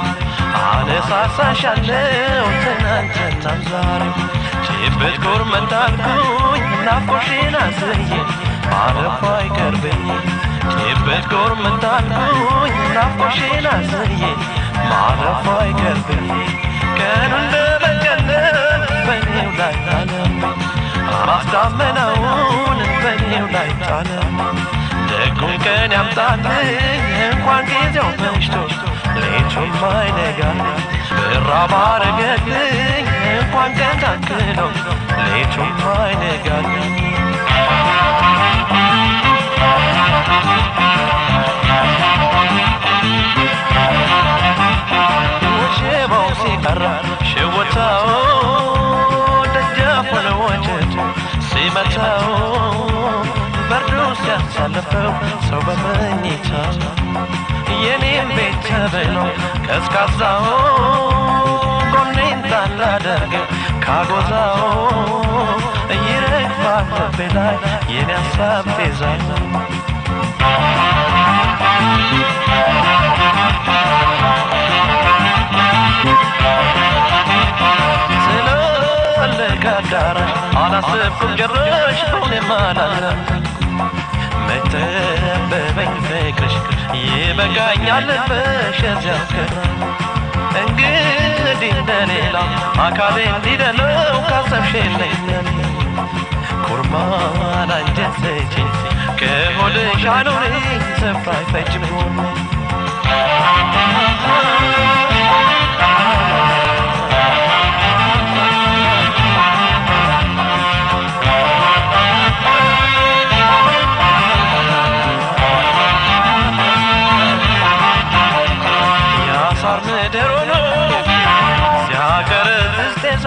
አነሳሳሻለሁ ትናንትና ዛሬ ጭብጥ ጎርመት አልኩኝ ናፍቆሽን አዝዬ ማረፉ አይቀርብኝ ጭብጥ ጎርመት አልኩኝ ናፍቆሽን አዝዬ ማረፉ አይቀርብኝ ቀኑ እንደ በቀለም በኔው ላይ ጣለብኝ ማስዳመናውን በኔው ላይ ጣለብኝ ደጉን ቀን ያምጣልኝ እንኳን ጊዜው መሽቶ ሌቱም አይነጋልኝ ብራ ባረገልኝ እንኳን ቀን ታክሎ ሌቱም አይነጋልኝ ሽባው ሲቀራ ሽውታው ደጃፉን ወጨት ሲመታው በርዶ ሲያሳልፈው ሰው በመኝታ የኔም ቤት ተብሎ ቀዝቃዛው ጎኔን ታላደርግ ካጎዛው ይረግፋል ልቤ ላይ የኔ ሀሳብ ጤዛው ስለለቀ አዳራሽ አላሰብኩም ጭራሽ በሆነም አላለም መተበበኝ ፍቅርሽ ይበቃኛል ልበሽ እዚያው ቀረ እንግዲህ እንደሌላ አካሌ እንዲደለው ካሰብሽ የለኝ ኩርማን አንጀት ሰጪ ከሆድሽ አኑሪኝ ስፍራ አይፈጅም ያሳር ምድር ሆኖ ሲያቀረዝዝ ጤዛ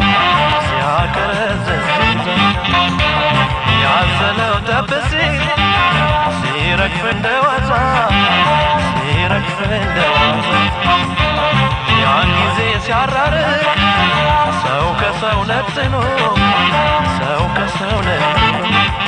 ሲያቀረዝዝ ጤዛ ያዘለው ጠብሲ ሲረግፍ እንደ ዋዛ ሲረግፍ እንደ ዋዛ ያን ጊዜ ሲያራርቅ ሰው ከሰው ነጥሎ ሰው ከሰው ነጥሎ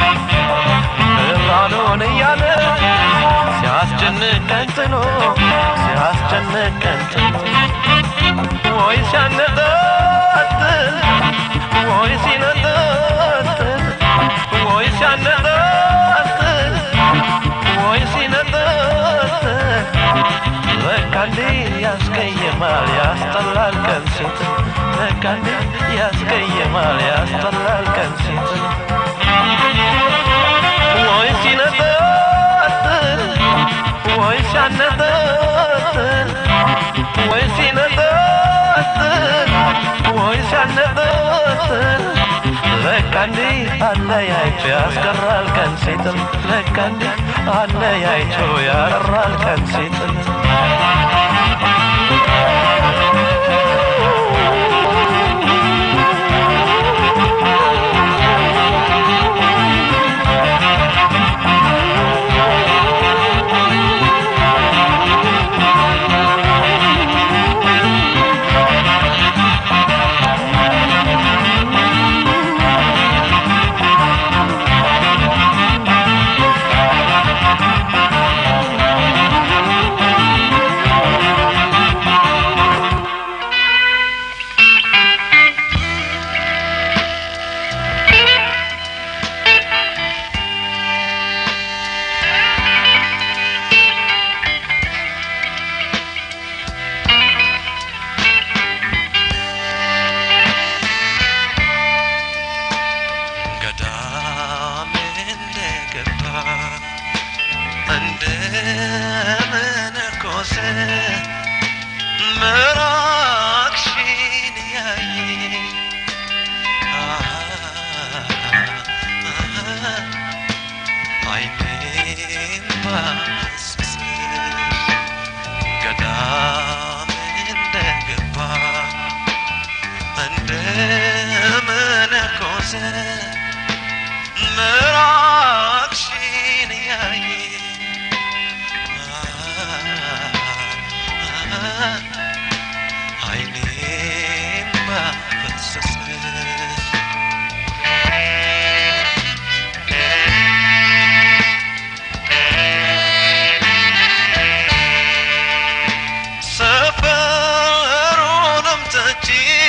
ብርሃኑን እያለ ሲያስጨንቀን ጥሎ ሲያስጨንቀን ጥሎ ወይ ሲያነጣጥል ወይ ሲነጣጥል ወይ ሲያነጣጥል ወይ ሲነጣጥል በቃ እንዲህ ያስቀይማል ያስጠላል ቀን ሲጥል በቃ እንዲህ ያስቀይማል ያስጠላል ቀን ሲጥል ወይ ሲነጣጥል ወይ ሲያነጣጥል ወይ ሲነጣጥል ወይ ሲያነጣጥል በቃ እንዲህ አለያይቶ ያስቀራል ቀን ሲጥል በቃ እንዲህ አለያይቶ ያቀራል ቀን ሲጥል ምራቅሽን እያየ አይኔም አፈሰሰ ሰፈሩንም ትቼ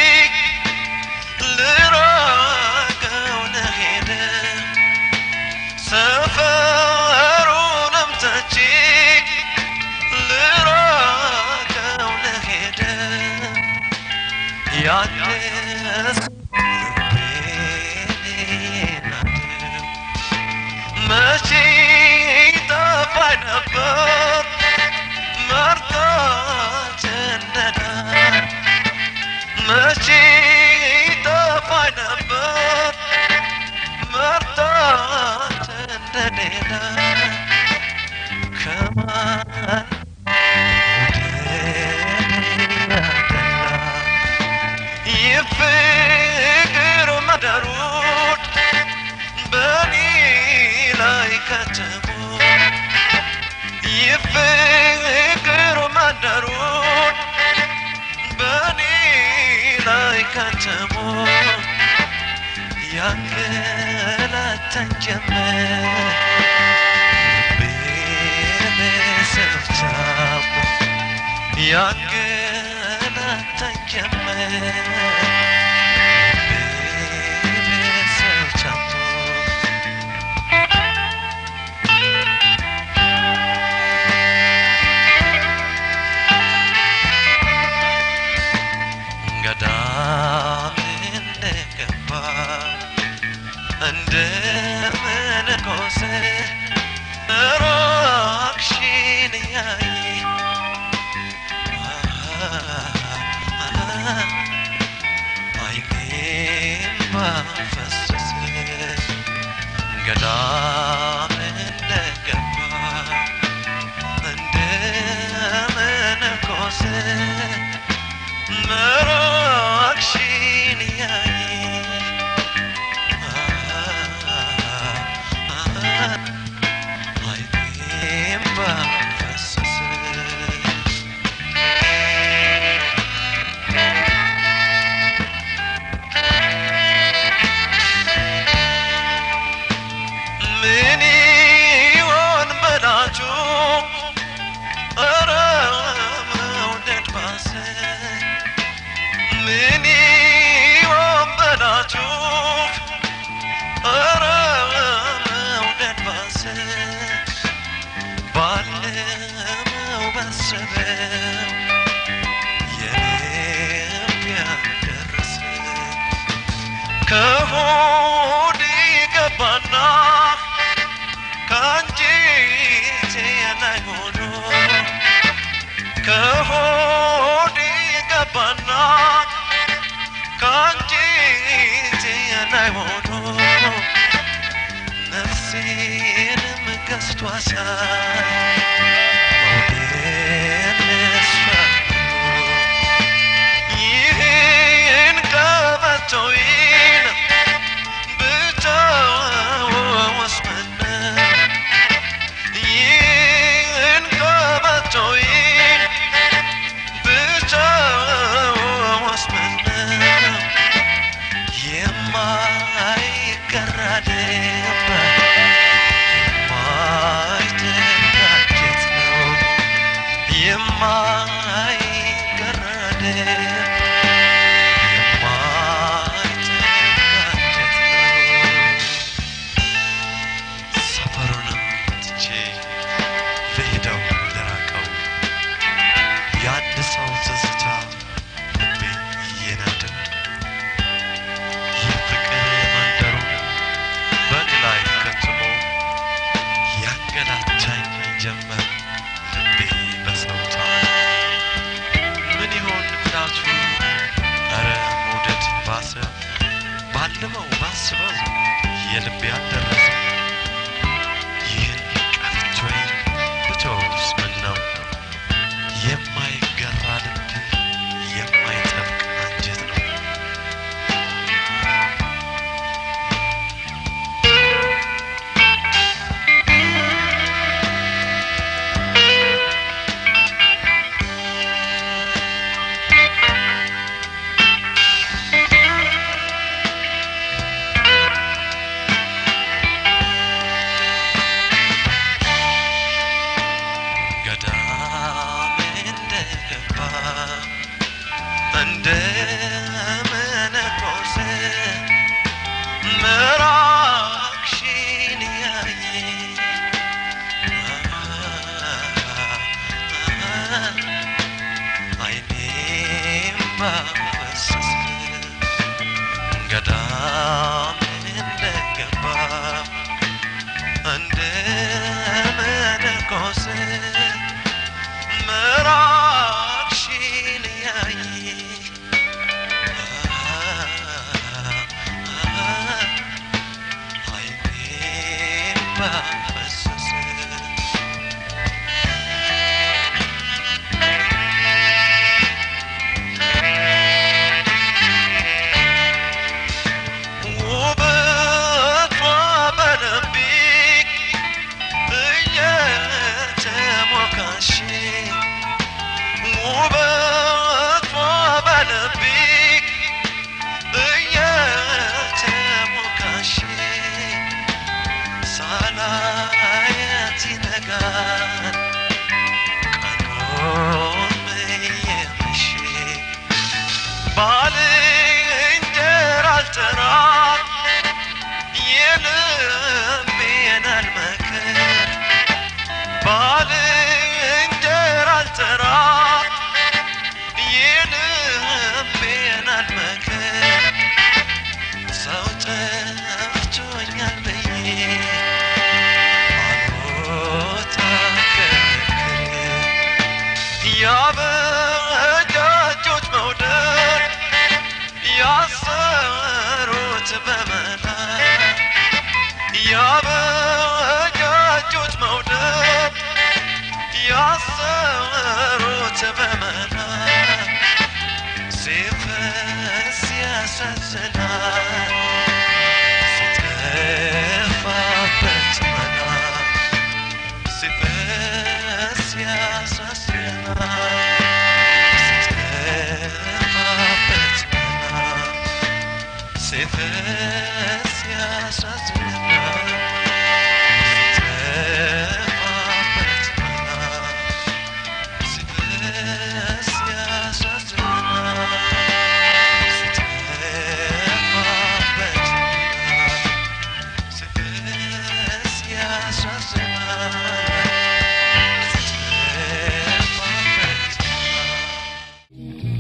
ልራቀው ልሄድ ሰፈሩንም ትቼ ልራቀው ልሄድ ያንስ ልቤን አድር መቼ ጠፋኝ ነበር መርታት እንደዳ መቼ ጠፋኝ ነበር መርታት እንደሌላ ከማን ወደኔ ያደላ የፍቅር መደሩን በኔ ላይ ከተሙ የፍቅር መንደሩን በኔ ላይ ከተሙ ያንገላታኝ ጀመር ልቤ በሰብቻሙ ያንገላታኝ ጀመር ልቤ በሰብቻሙ ገዳም እንደገባ እንደ መነኮሴ ራቅሽን እያየ አይኔም ባፈሰሰ ገዳም እንደገባ እንደ መነኮሴ መራቅሽን እያየ አይኔም ባፈሰሰ ምን ይሆን በላችሁ ኧረ መውደድ ባሰ ምን ይሆን በላችሁ ኧረ መውደድ ባሰ ባለመው ባሰበው የልብ ያልደረሰ ከሆድ ገባና ከአንጀቴ ላይ ሆኖ ከሆድ ገባና ከአንጀቴ ላይ ሆኖ ነፍሴንም ገዝቷሳይ መውደድ ነስፋ ይህን ቀበቶዬን ብተወውስ ምነው? ይህን ቀበቶዬን ብተወውስ ምነው? የማይቀር ልብ የማይተካከት ነው የማይቀር ልብ የማይተካከት ነው። ሰፈሩንም ትቼ ልሄደው ልራቀው የአንድ ሰው ትዝታ ልቤ እየናደው የፍቅር መንደሩን በእኔ ላይ ከትሞ ያንገላታኝ ጀመር ልቤ በሰውታ ምን ይሆን ምክንያቱ? ኧረ መውደድ ባሰ ባልመው ባስበው የልቤ አልደረሰ ይህን ቀፍቶኝ ብተውስ ምን ነው የማይገራ ልብ የማይጠብቅ አንጀት ነው እንደገባ እንደ መነኮስ ምራቅሽን ያየ አይኔ ባፈሰሰ ውበቷ በልቤ እየተሞካሽ ውበቷ በልቤ እየተሞካሽ ሳላያት ይነጋል ቀኑም እየመሸ ባልንጀራ አልጠራም የልቤን አልመክር ባልንጀራ አልጠራም የልቤን አልመክር ሰው ጠፍቶኛል ብዬ አልቦታ ክርክር ያበጃጆች መውደድ ያሰሩት በመላ ያበጃጆች መውደድ ያሰሩት በመላ ሲፈስ ያሳዝናል ሲጠፋበት መላ ሲፈስ ያሳዝናል ሲጠፋበት መላ ሲፈስ ያሳዝናል ሲጠፋበት መላ ሲፈስ ያሳዝናል ሲጠፋበት መላ ሲፈስ ያሳዝናል ሲጠፋበት መላ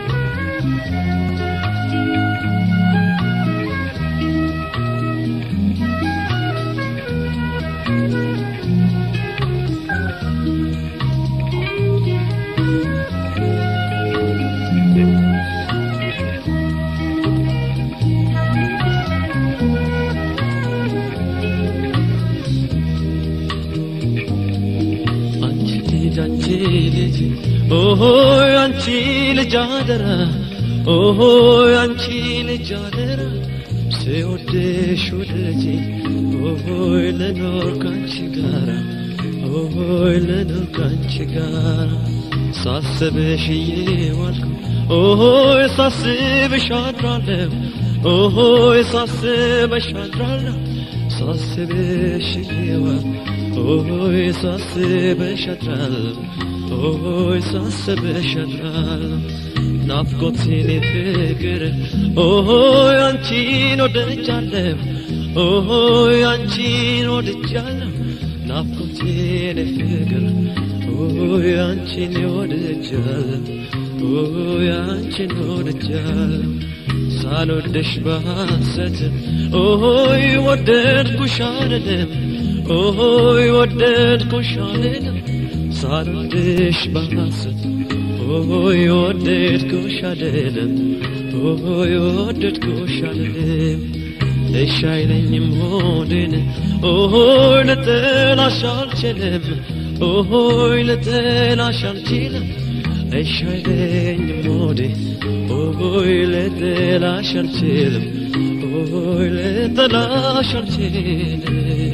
አንቺ ልጅ አንቺ ልጅ ኦሆ አንቺ ልጅ አደራ ኦሆ አንቺ ልጅ አደራ ስወድሽ ወደጂ ኦሆይ ልኖር ካንቺ ጋራ ኦሆይ ልኖር ካንቺ ጋራ ሳስብሽ እየዋልኩ ኦሆይ ሳስብሽ አድራለሁ ኦሆይ ሳስብሽ አድራለሁ ሳስብሽ እየዋልኩ ኦሆይ ሳስብሽ አድራለሁ ኦሆይ ሳስብሽ አድራለሁ ናፍቆቴን ፍቅር ኦሆይ አንቺን ወደጃለሁ ኦሆይ አንቺን ወደጃለሁ ናፍቆቴን ፍቅር ኦሆይ አንቺን ወደጃለሁ ኦሆይ አንቺን ወደጃለሁ ሳልወደሽ በሐሰት ኦሆይ ወደድኩሽ አይደለም ኦሆይ ወደድኩሽ አይደለም ሳልወደሽ በሐሰት ኦሆይ ወደድኩሽ አይደለም ኦሆይ ወደድኩሽ አይደለም እሺ አይለኝም ሆዴን ኦሆይ ልጠላሽ አልችልም ኦሆይ ልጠላሽ አልችልም እሺ አይለኝም ሆዴ ኦሆይ ልጠላሽ አልችልም ኦሆይ ልጠላሽ አልችልም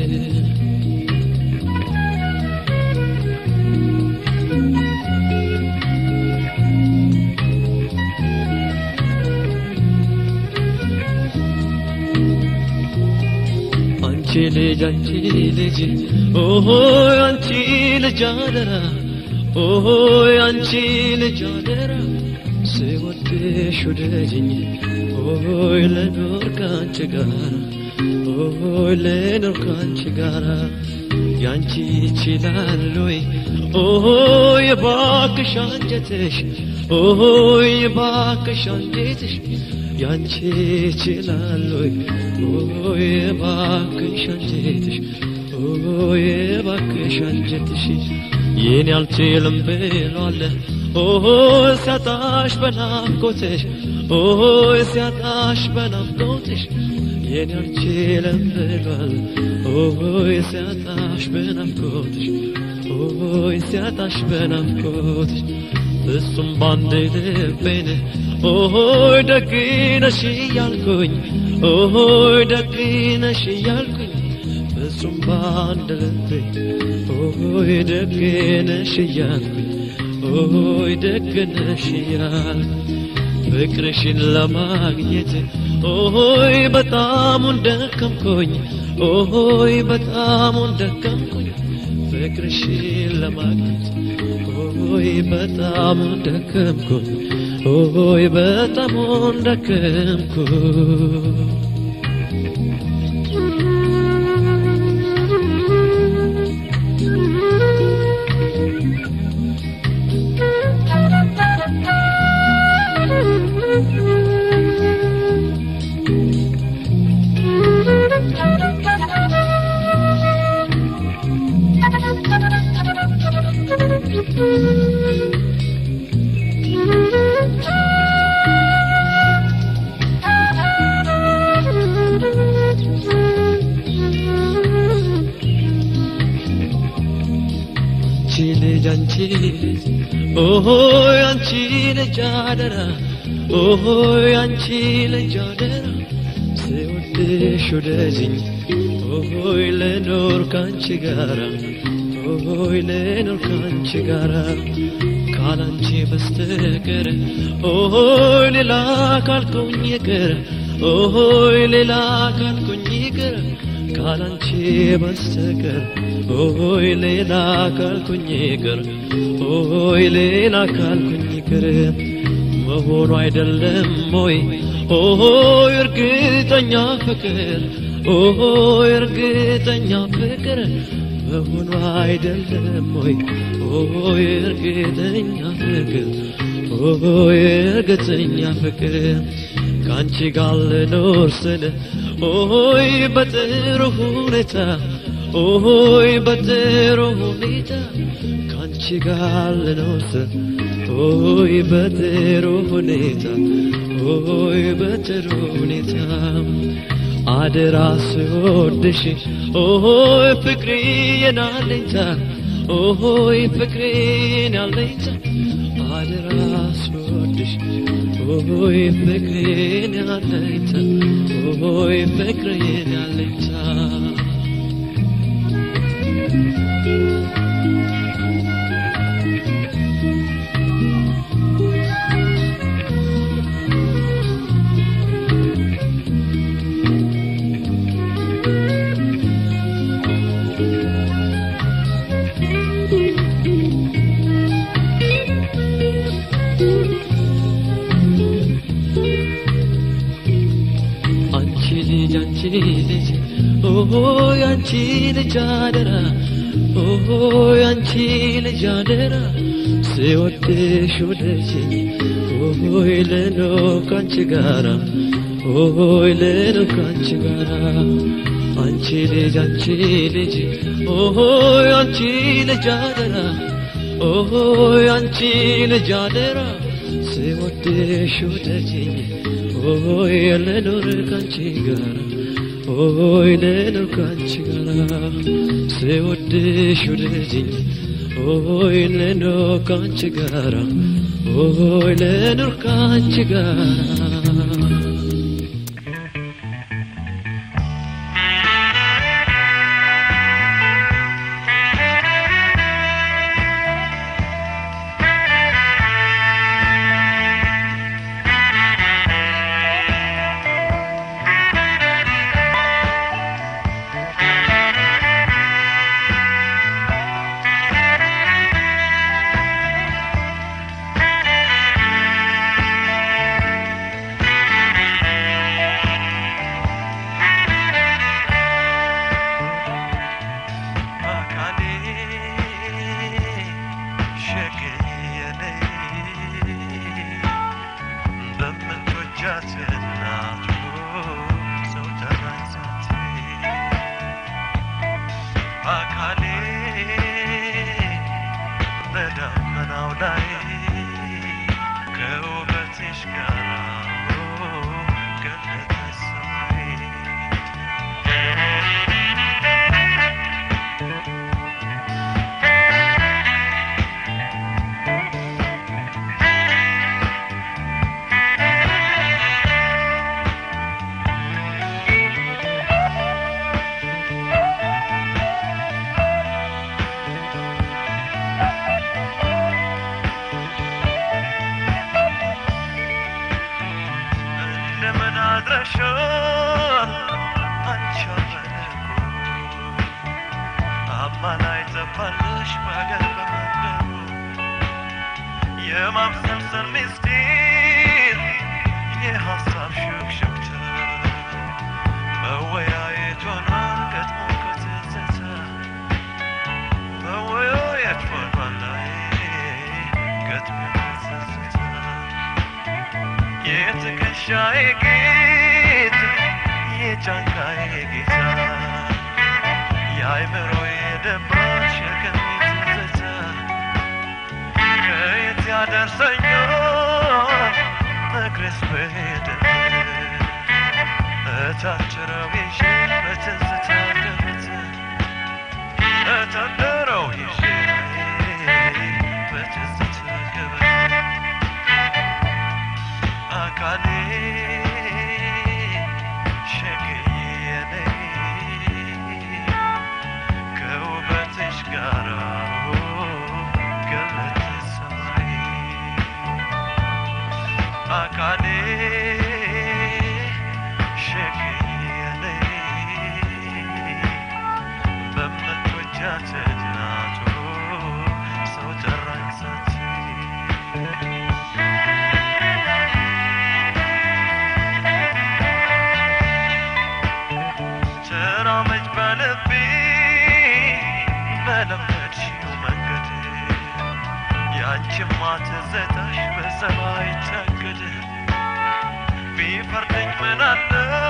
አንቺ ልጅ አንቺ ልጅ ኦሆይ አንቺ ልጅ አደራ ኦሆይ አንቺ ልጅ አደራ ስወድሽ ውደጅኝ ኦሆይ ልኖር ካንቺ ጋራ ኦሆይ ልኖር ካንቺ ጋራ ያንቺ ይችላል ወይ ኦሆይ እባክሽ አንጀትሽ ኦሆይ እባክሽ አንጀትሽ ያንቺ ይችላል ወይ ኦይ እባክሽ አንጀትሽ ኦይ እባክሽ አንጀትሽ የኔ አልችልም ብሏል ኦይ ሲያጣሽ በናፍቆትሽ ኦይ ሲያጣሽ በናፍቆትሽ የኔ አልችልም ብሏል ኦይ ሲያጣሽ በናፍቆትሽ ኦይ ሲያጣሽ በናፍቆትሽ ፍጹም ባንድ ልቤን ኦይ ደግነሽ እያልኩኝ ኦይ ደግነሽ እያልኩኝ ፍጹም ባንድ ልቤ ኦይ ደግነሽ እያልኩኝ ኦይ ደግነሽ እያልኩኝ ፍቅርሽን ለማግኘት ኦይ በጣሙን ደከምኩኝ ኦይ በጣሙን ደከምኩኝ ፍቅርሽን ለማግኘት ኦይ በጣሙን ደከምኩኝ ኦይ በጣሙን ደከምኩኝ አንቺ ልጅ አንቺ ልጅ ኦሆይ አንቺ ልጅ አደራ ኦሆይ አንቺ ልጅ አደራ ስወድሽ ወደጅኝ ኦሆይ ልኖር ካንቺ ጋራ ኦሆይ ልኖር ካንቺ ጋራ ካላንቺ በስተቀር ኦሆይ ሌላ ካልኩኝ ይቅር ኦሆይ ሌላ ካልኩኝ ይቅር ካላንቺ በስተቀር ኦሆይ ሌላ ካልኩኝ ይቅር ኦሆይ ሌላ ካልኩኝ ይቅር መሆኑ አይደለም ሆይ ኦሆይ እርግጠኛ ፍቅር ኦሆይ እርግጠኛ ፍቅር መሆኑ አይደለም ሆይ ኦሆይ እርግጠኛ ፍቅር ኦሆይ እርግጠኛ ፍቅር ከአንቺ ጋር ልኖር ስል ኦሆይ በጥሩ ሁኔታ ኦሆይ በጥሩ ሁኔታ ከአንቺ ጋር ልኖር ስል ኦሆይ በጥሩ ሁኔታ ኦሆይ በጥሩ ሁኔታ አደራ ስወድሽ ኦሆይ ፍቅሬ የናለኝታ ኦሆይ ፍቅሬ ናለኝታ አደራ ስወድሽ ኦሆይ ፍቅሬን ያለኝታ ኦሆይ ፍቅሬን ያለኝታ አንቺ ልጅ አንቺ ልጅ ኦሆይ አንቺ ልጅ አደራ ኦሆይ አንቺ ልጅ አደራ ስወድሽ ወደጅኝ ኦሆይ ልኖር ካንቺ ጋራ ኦሆይ ልኖር ካንቺ ጋራ አንቺ ልጅ አንቺ ልጅ ኦሆይ አንቺ ልጅ አደራ ኦሆይ አንቺ ልጅ አደራ ስወድሽ ወደጅኝ ኦሆይ ልኖር ካንቺ ጋራ ኦሆይ ልኖር ካንቺ ጋራ ስወድሽ ወደጅኝ ኦሆይ ልኖር ካንቺ ጋራ ኦሆይ ልኖር ካንቺ ጋራ Thank ላይ ከውበትሽ ጋር ገለጠ ሰማይ እንደምን አድረሻል አንቺ አመለኩ አማላይ ጠፋለሽ በአገር በመንገዱ የማምሰልሰል ምስጢር የሀሳብ ሹክሹክታ መወያየት ሆኗል ገጥሞ ከትዝታ መወያየት ሆኗል ላይ ገጥሞ ከትዝታ የትከሻዬ ጌጥ የጫንቃዬ ጌታ የአይምሮዬ ደባሽ የቀሚት ትዝታ ከየት ያደርሰኛል እግሬስ በሄደበት እታችረው ይዤ በትዝታ ገበት እታደረው ይዤ በትዝታ ገበት አካሌ ሸክዬ ነኝ ከውበትሽ ጋር ገለጥ ሰማይ አካሌ ሸክዬ ነኝ በምትወጃት እናቱ ሰው ጠራኝ ሳትይ ተራመጅ በልቤ በለመድሽው መንገድ ያንቺማ ትዝታሽ በሰማይ ታገደ ቢፈርደኝ ምን አለ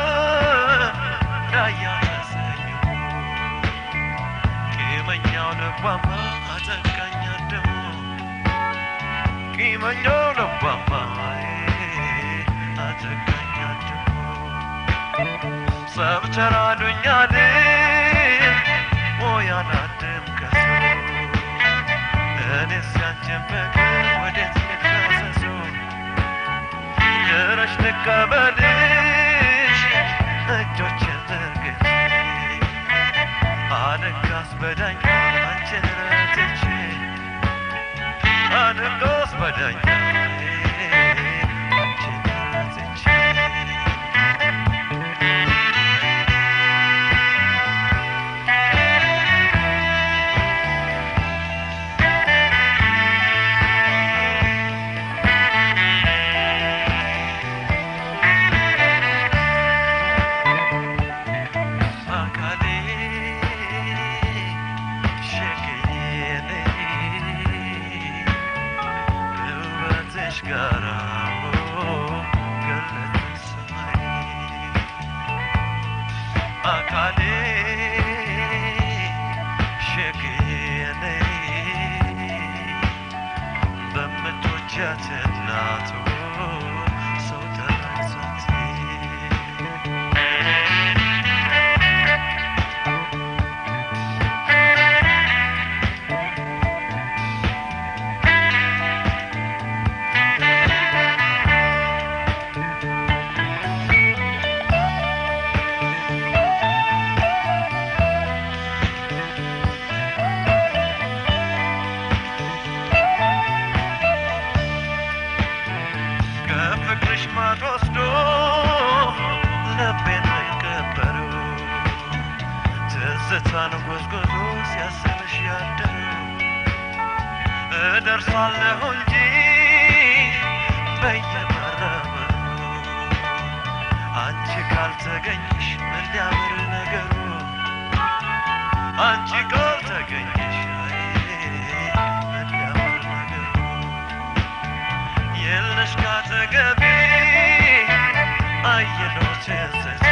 ዳያ ተሰኘሁ ቂመኛው ልቧማ አጠቃኝ ደግሞ ቂመኛው ልቧማ አጠቃኝ ደግሞ ሰብተራ ዱኛል ሞያናድም ከሱ እኔስ ያንቺን ፍቅር ወዴት ልድረሰሱ ድረሽ ልቀበልሽ እጆችን ዘርግቼ አለቃስ በዳኛ አንቺን ረትቼ አለቃስ በዳኛ አንቺን ረትቼ አካሌ ሸክዬ ነኝ ከውበትሽ ጋር ገለጠ ሰማይ አካሌ ሸክዬ ነኝ በምትወጃት እናቱ ሰው ጠራኝ ሳትይ ከፍቅርሽ ማጥ ወስዶ ልቤን የቀበረው ትዝታን ጎዝጉዞ ሲያስብሽ ያደረው እደርሳለሁ እንጂ በየመረበሩ አንቺ ካልተገኘሽ ምን ሊያምር ነገሩ አንቺ ካልተገኘሽ አይ ምን ሊያምር ነገሩ የለሽ ካጠገቤ አየነው ትዝታ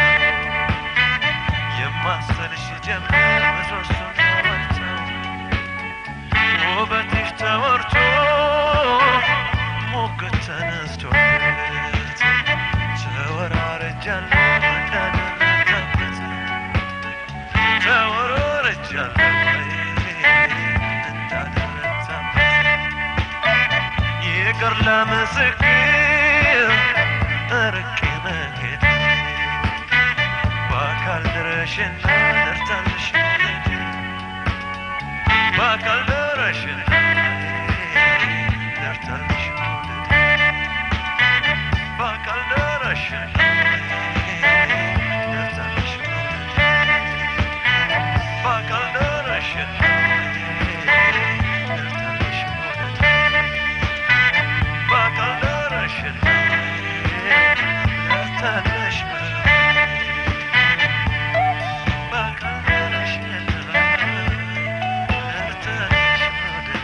የማሰልሽ ጀመር ምሰሶን ተወርተው ውበትሽ ተወርቶ ፍቅር ለምስክር እርቄ መሄድ በአካል ድረሽና ደርታለሽ መውደድ በአካል ድረሽና ደርታለሽ መውደድ በአካል ድረሽና ደርታለሽ መውደድ በአካል ድረሽና ደርታለሽ መውደድ በአካል ድረሽና ደርታለሽ መውደድ በአካል ድረሽና ደርታለሽ መውደድ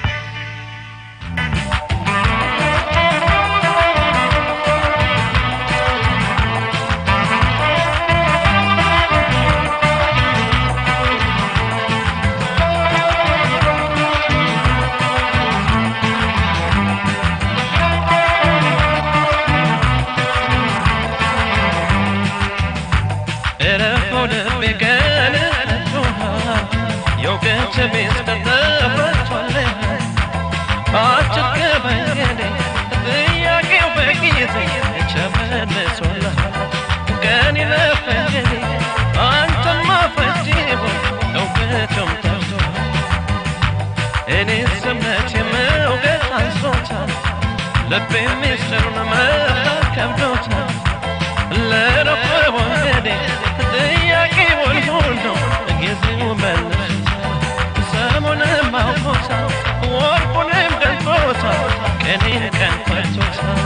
እረፈው ልቤ ቀን ረቶሃል የውገት ሚስጥር ተፈቷል አጭር ከመንገዴ ጥያቄው በጊዜ ተመልሶልሃል ቀን ይለፈንገዴ አንተን ማፈጅቦ እውቀቱም ጠፍቶሃል እኔ ስምነት የመውገት አንሶታል ልቤ ሚስጥሩን መፍታት ከብዶታል ለረፈው ወንገዴ ጥያቄውን ሁሉ ጊዜው መልሶታል ሰሙንም አውቆታል ወርቁንም ገልጦታል ቀኔን ቀን ፈቶታል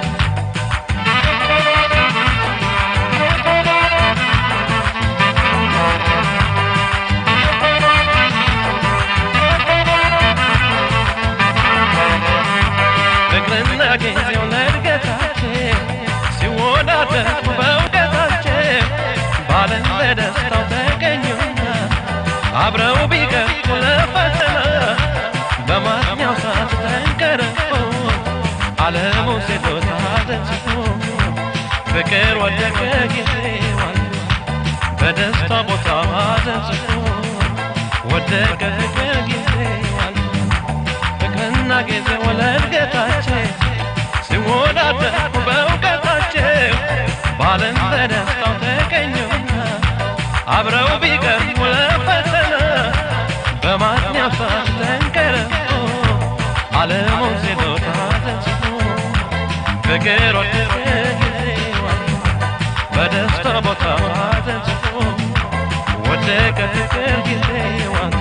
ፍቅርና ጊዜው ለእድገታችን ሲወዳደሩ በእውቀታችን ባለም በደስታው ተገኙና አብረው ቢገቡ ለፈተና በማግኛው ሰዓት ተንቀረፉ ዓለሙ ሴቶታ ተጽፎ ፍቅር ወደቀ ጊዜዋል በደስታ ቦታ ተጽፎ ወደቀ ፍቅር ጊዜዋል ፍቅርና ጊዜው ለእድገታችን ሲወዳደሩ በእውቀታቸው ባለም በደስታው ተገኙና አብረው ቢቀርቡ ለፈተና በማግኛው ሰዓት ተንቀረፉ ዓለሙ ሴቶታ ተጽፎ ፍቅር ወደቀ ጊዜዋል በደስታ ቦታ ተጽፎ ወደቀ ፍቅር ጊዜዋል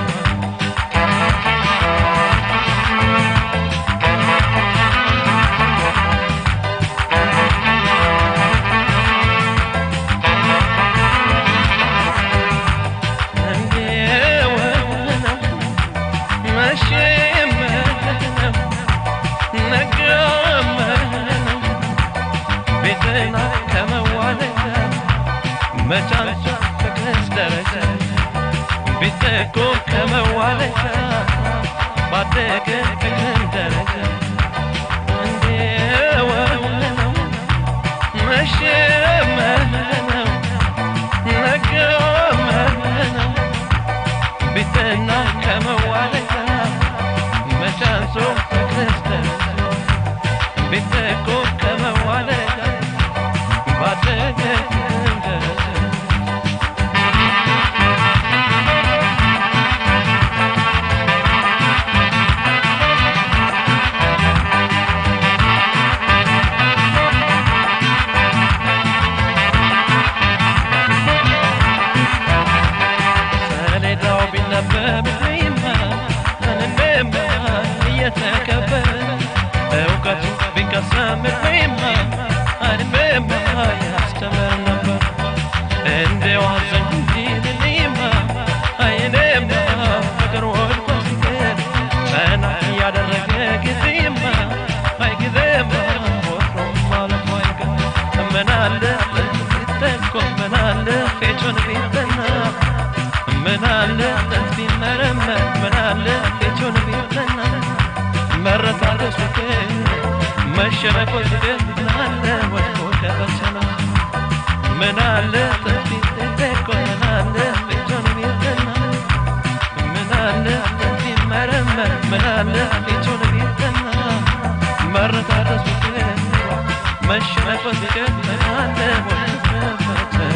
መቻቻ ፍቅርስ ደረጃ ቢጠቁ ከመዋለጃ ባደገ ፍቅርን ደረጃ እንዲወው ነው መሸመን ነው መገመን ነው ቢጠና ከመዋለጃ መቻንሶ ፍቅርስ ደረጃ ቢጠቁ ከመዋለጃ ባደገ ፍቅርን ደረጃ ሰሌዳው ቢነበብልኝማ ምንንማ እየተከበረ እውቀቱ ቢቀሰምልኝማ አንብማ ያስተምር ነበር እንዲያው አዘን እንጂ ልልኝማ አይኔማ ፍቅር ወድቆ ሲቀር ቀና እያደረገ ጊዜማ አይ ጊዜማ ወትሮም ማለፉ አይቀር ምናለ ቢጠቆ ምናለ ፌቱን ቢጠና ምናለ ጥንት ቢመረመር ምናለ ፊቱን ቢጠና መረታረሱ ግን መሸነፍ ወስደን ምናለ ወድቆ ከፈተና ምናለ ጥንት ቢጠቆ ምናለ ፊቱን ቢጠና ምናለ ጥንት ቢመረመር ምናለ ፊቱን ቢጠና መረታረስ ፍቅር መሸነፍ ፍቅር አለ ወይ መፈተን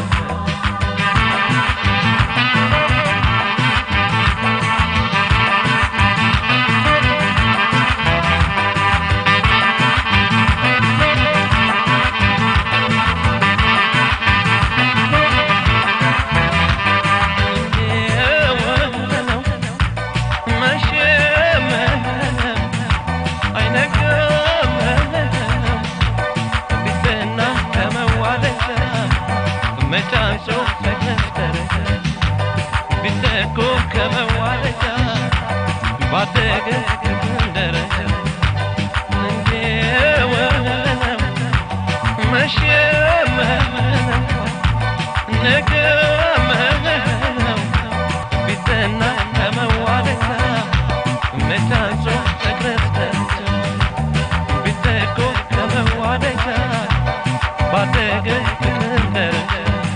ቢጠና ከመዋደታ መቻንሶ ተክረስተንቸ ቢጠቆ ከመዋደታ ባደገ ፍቅር ደረጃ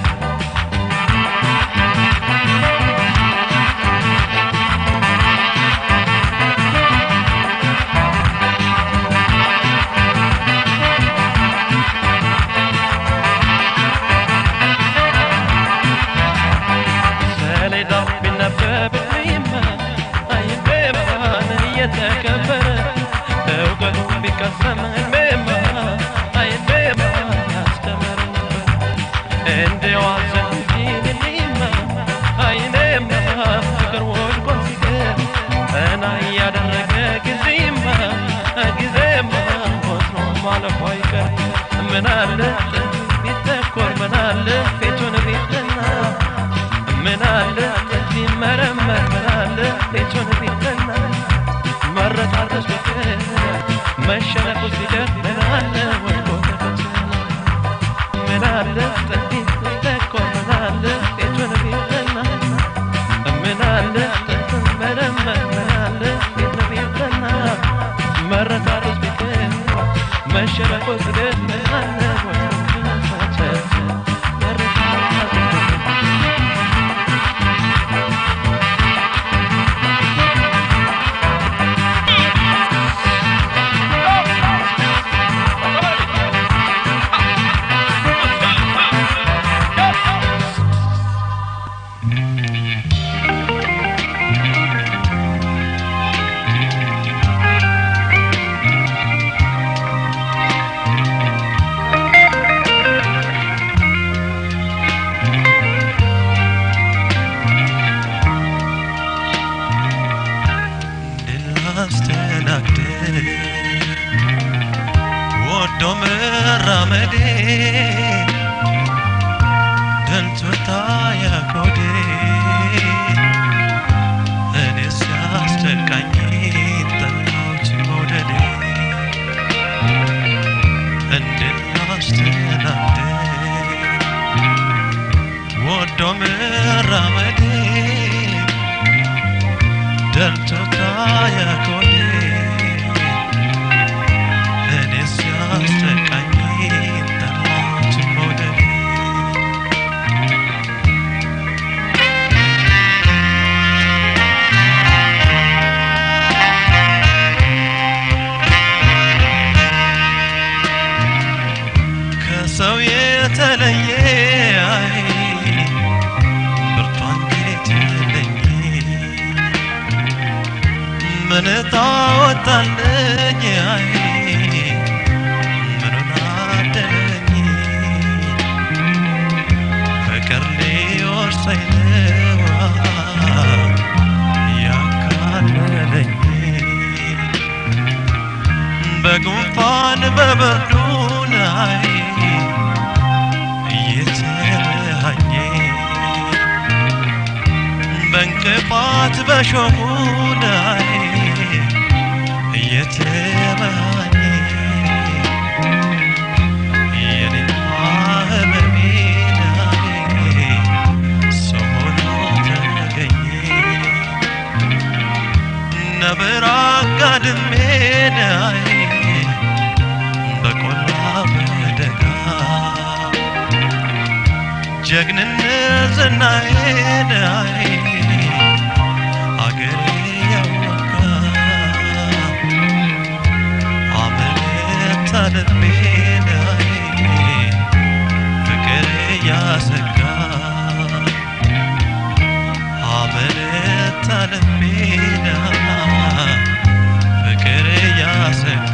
ሰሌዳው ቢነበብልኝማ አይቤማን እየተከበረ በእውቀቱ ቢቀሰም አይቤማ አይቤማ ያስተምር ነበር እንዲያው አዘንብኝልኝማ አይኔማ ፍቅር ወድቆ ሲቀር ጠና እያደረገ ጊዜማ ጊዜማ ወትሮ ማለፉ አይቀር ምናለ ቢተኮር ምናለ ፊቱን ቢጠና ምን አለ ቢመረመር ምን አለ ቤቱን ቢጠና መረጣረስ ፍቅር መሸነፉ ሲደር ምን አለ ወድቆ ተፈተነ ምን አለ ጥንት ቢተኮር ምን አለ ቤቱን ቢጠና ምን አለ መረመር ምን አለ ቤቱን ቢጠና መረጣረስ ፍቅር መሸነፉ ሲደር ምን አለ ወድቆ ተፈተነ መረጣረስ ፍቅር ላስተናግድ ወዶ መራመዴ ደንቶታ ያኮዴ እኔ ሲያስጨንቃኝ ጠላሁት መውደዴ እንድናስተናግድ ወዶ መራመዴ ደንቶታ ያኮዴ እኔ ሲያስጨንቃኝ ጠላሁት መውደዴ ከሰው የተለየ አይ ብርቱ አንጀት የለኝ ምን ታወጣለኝ አይ ምኑን አደለኝ ፍቅር ሊወርሰኝ ነው ያካለለኝ በጉንፋን በብርዱ ላይ እየተመሃኘ በእንቅፋት በሾሁ ላይ እየተመሃኘ የኔማ ህመሜ ላይ ሰው ሆኖ ተገኘ ነብር አጋድሜ ላይ በቆላ በደጋ ጀግንነት ዝናዬ ላይ አገሬ ያወቃ አመለ ልቤን ፍቅር እያሰጋ አመነታ ልቤን ፍቅር እያሰጋ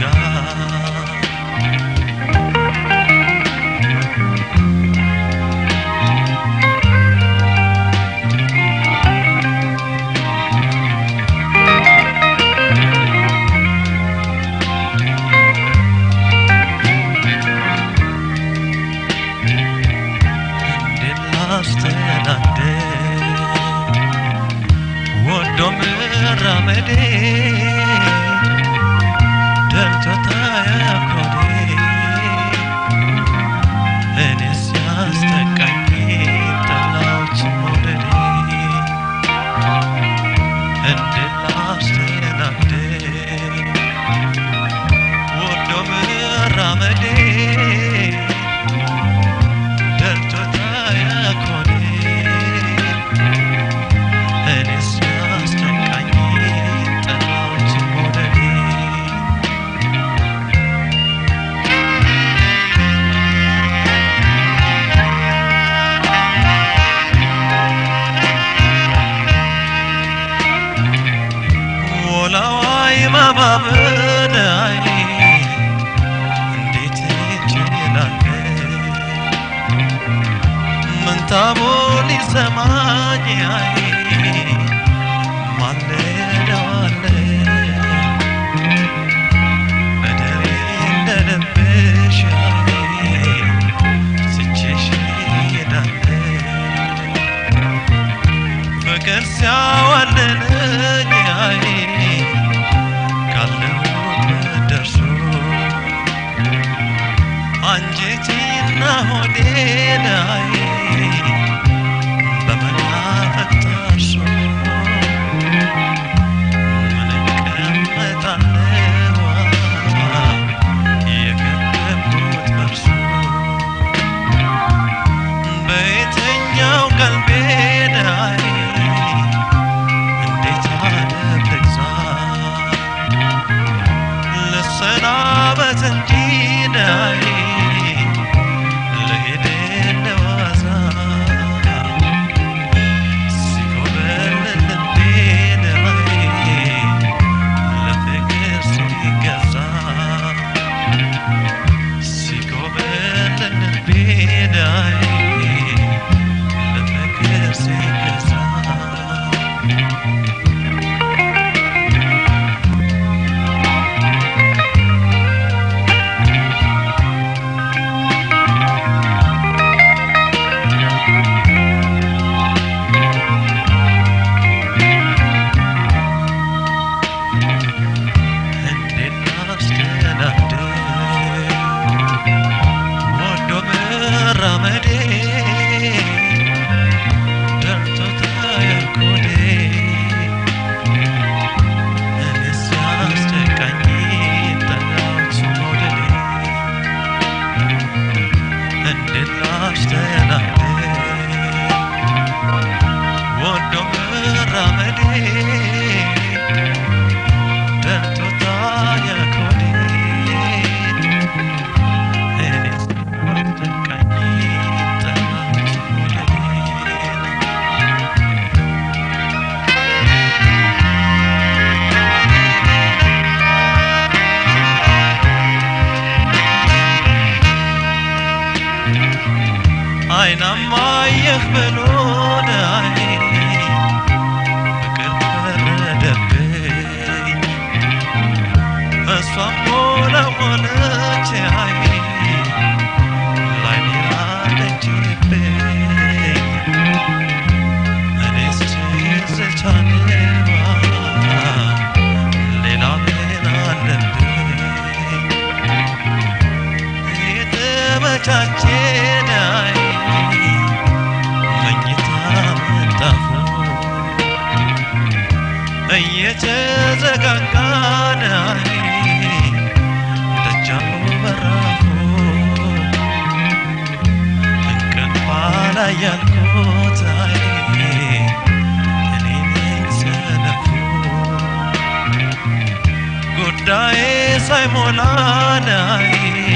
እንዴት ላስተናግድ ወዶ መራመዴ ደልቶታ ያኮዴ እኔስ ያስጠቃኝ ጠላሁት መውደዴ እንዴት ላስተናግድ ወዶ መራመዴ ደልቶታ ያኮኔ እኔስ ያስጨንቃኝ ጠላሁት መውደዴ ወላዋይ ማባበላይ እንዴት እችላለሁ ምንታቦ ሊሰማኝ አይ ማለደዋለ በደሬ እንደልብሽ አይ ስቼሽ ሄዳለ ፍቅር ሲያዋልለኝ አይ ካለሁበት ደርሶ አንጀቴና ሆዴ ላይ በመናፈቅ ታርሶ ምን እቀመጣለሁ የከበብኩት በርሶ በየትኛው ቀልቤ ላይ እንዴት አደብ ልግዛ ልሰናበት እንጂ ናይ ልሄድ ለዋዛ ሲኮበል ልቤ ናይ ለፍቅር ሲገዛ ሲኮበል ልቤ ናይ ለፍቅር ሲገዛ እንዴት ላስተናግድ ወዶ መራመዴ ደርቶታ ያኮዴ እኔስ ያስጨቃኝ ጠላሁት መውደዴ እንዴት ላስተናግድ ወዶ መራመዴ ደርቶታ ያኮዴ እኔስ ያስጨቃኝ ጠላሁት መውደዴ አይናማ አየህ ብሎን አይ ፍቅር ፈረደብኝ እሷም ሆነ ሆነች አይ ላይኔ አለችብኝ እኔስ ትዝታንዋ ሌላ ምን አለብኝ የተመቻቸ ናይ መኝታ ምንጣፉ እየተዘጋጋ ናይ ደጃፉ በራፉ እንቅልፍ ላይ ያልኩት አይ እኔ ነኝ ሰነፉ ጉዳዬ ሳይሞላ ናይ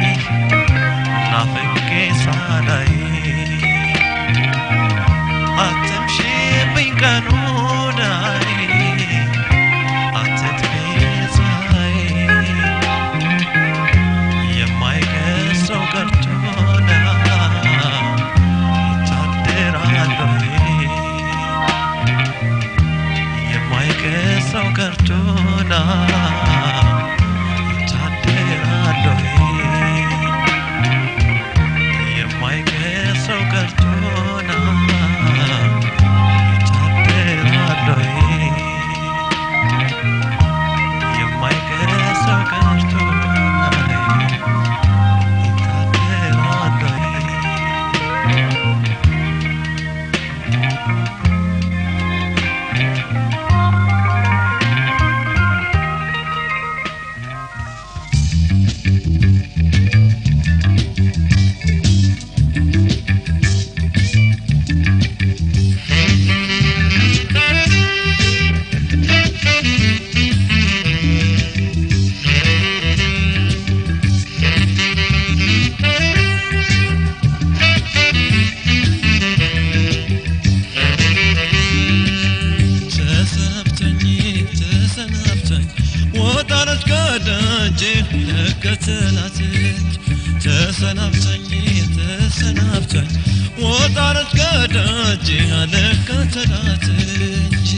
ልከተላት እንጂ ተሰናብተኝ ተሰናብተኝ ወጣለች ከደጅ ልከተላት እንጂ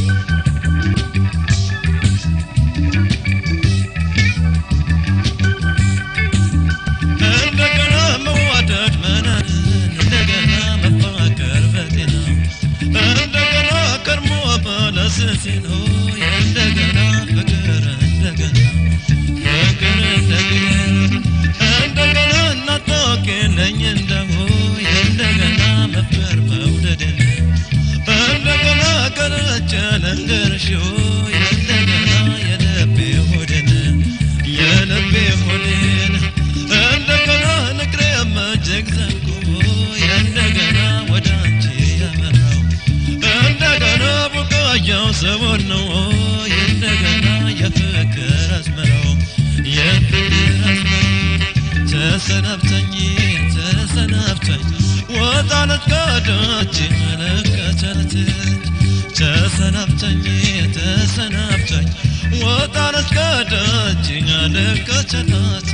እንደገና መዋደድ መናን እንደገና መፋቀር በጤና እንደገና ከርሞ በለስሲን ሆይ እንደገና ፍቅር እንደገና ፍቅር እንደገና እንደገና እናታውቂልኝ እንደሆይ እንደገና መፍቀር መውደድን እንደገና ገለጨ ልንገርሽ ሆይ እንደገና የልቤ ሆድን የልቤ ሆድን እንደገና ንግሬ እጅግ ዘንጎ እንደገና ወደ አንቺ ያመራው እንደገና ቡቃያው ሰቦን ነው እንደገና የፍቅር አስመራው የፍቅር አስመራው ተሰናብተኝ ተሰናብተኝ ወጣለት ከደጅ መለከተት ተሰናብተኝ ተሰናብተኝ ወጣለት ከደጅ መለከተት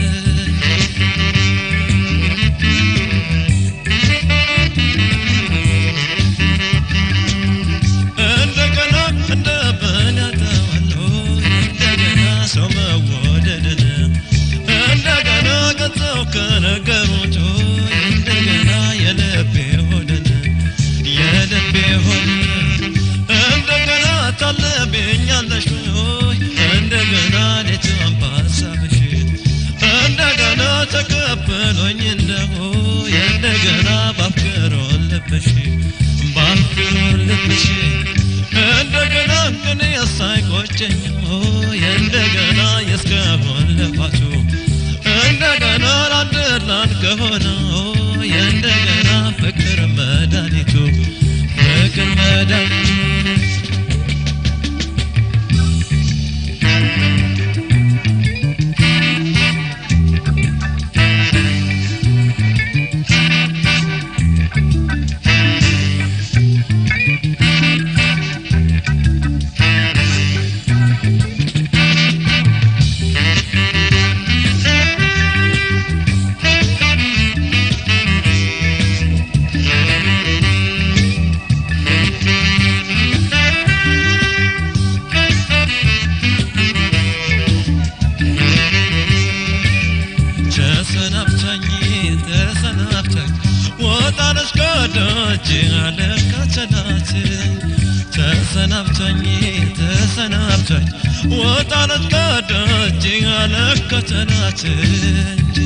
እንደገና እንደ በላተዋለሁ እንደገና ሰው መወደድን እንደገና ገጸው ከነገሩት እንደገና የልቤ ሆድን የልቤ ሆድን እንደገና ታለብኛለሽ ሆይ እንደገና ሌትም በሀሳብሽ እንደገና ተቀበሎኝ እንደሆ እንደገና ባፍቅሮ ልብሽ ባፍቅሮ ልብሽ እንደገና ግን ሳይቆጨኝ ሆይ እንደገና የእስካሁን ልፋቱ እንደገና ላንድላን ከሆነ ሆይ እንደገና ፍቅር መድኃኒቱ ፍቅር መድኃኒቱ ተሰናብተኝ ተሰናብተኝ ወጣለች ከደጅ አለከተላት ተሰናብተኝ ተሰናብተኝ ወጣለች ከደጅ አለከተላት እንጂ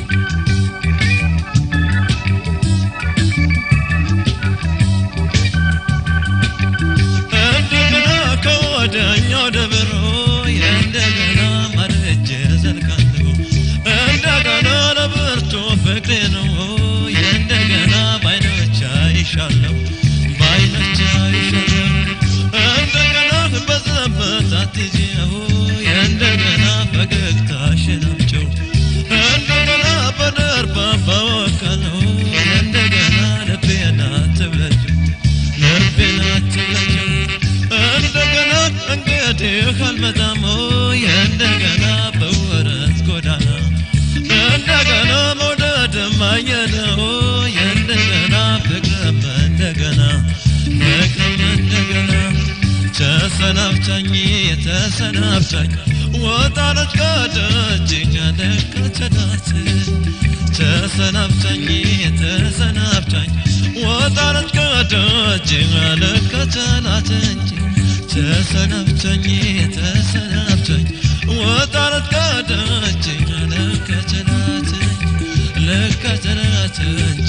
እንደገና ከወደኛው ደብሮ እንደገና ማደጀ ዘልቃለሁ እንደገና ለብርቱ ፍቅሬ ነው እንደገና ባይኖች አይሻለሁ ባይኖች አይሻለሁ እንደገና በዘበት አትይዤው እንደገና ፈገግታሽን አምጪው እንደገና በደርባ በወከለው እንደገና ልቤን አትብለጭው ልቤን አትብለጭው እንደገና እንግዲህ አልመጣም ሆይ እንደገና በወረት ጎዳና እንደገና መውደድም አየነው እንደገና ፍቅርም እንደገና ፍቅርም እንደገና ተሰናብተኝ ተሰናብተኝ ወጣለች ከደጅ ያለከተላት ተሰናብተኝ ተሰናብተኝ ወጣለች ከደጅ ያለከተላት እንጂ ተሰናብተኝ ተሰናብተኝ ወጣለች ከደጅ ያለከተላት ለከተላት እንጂ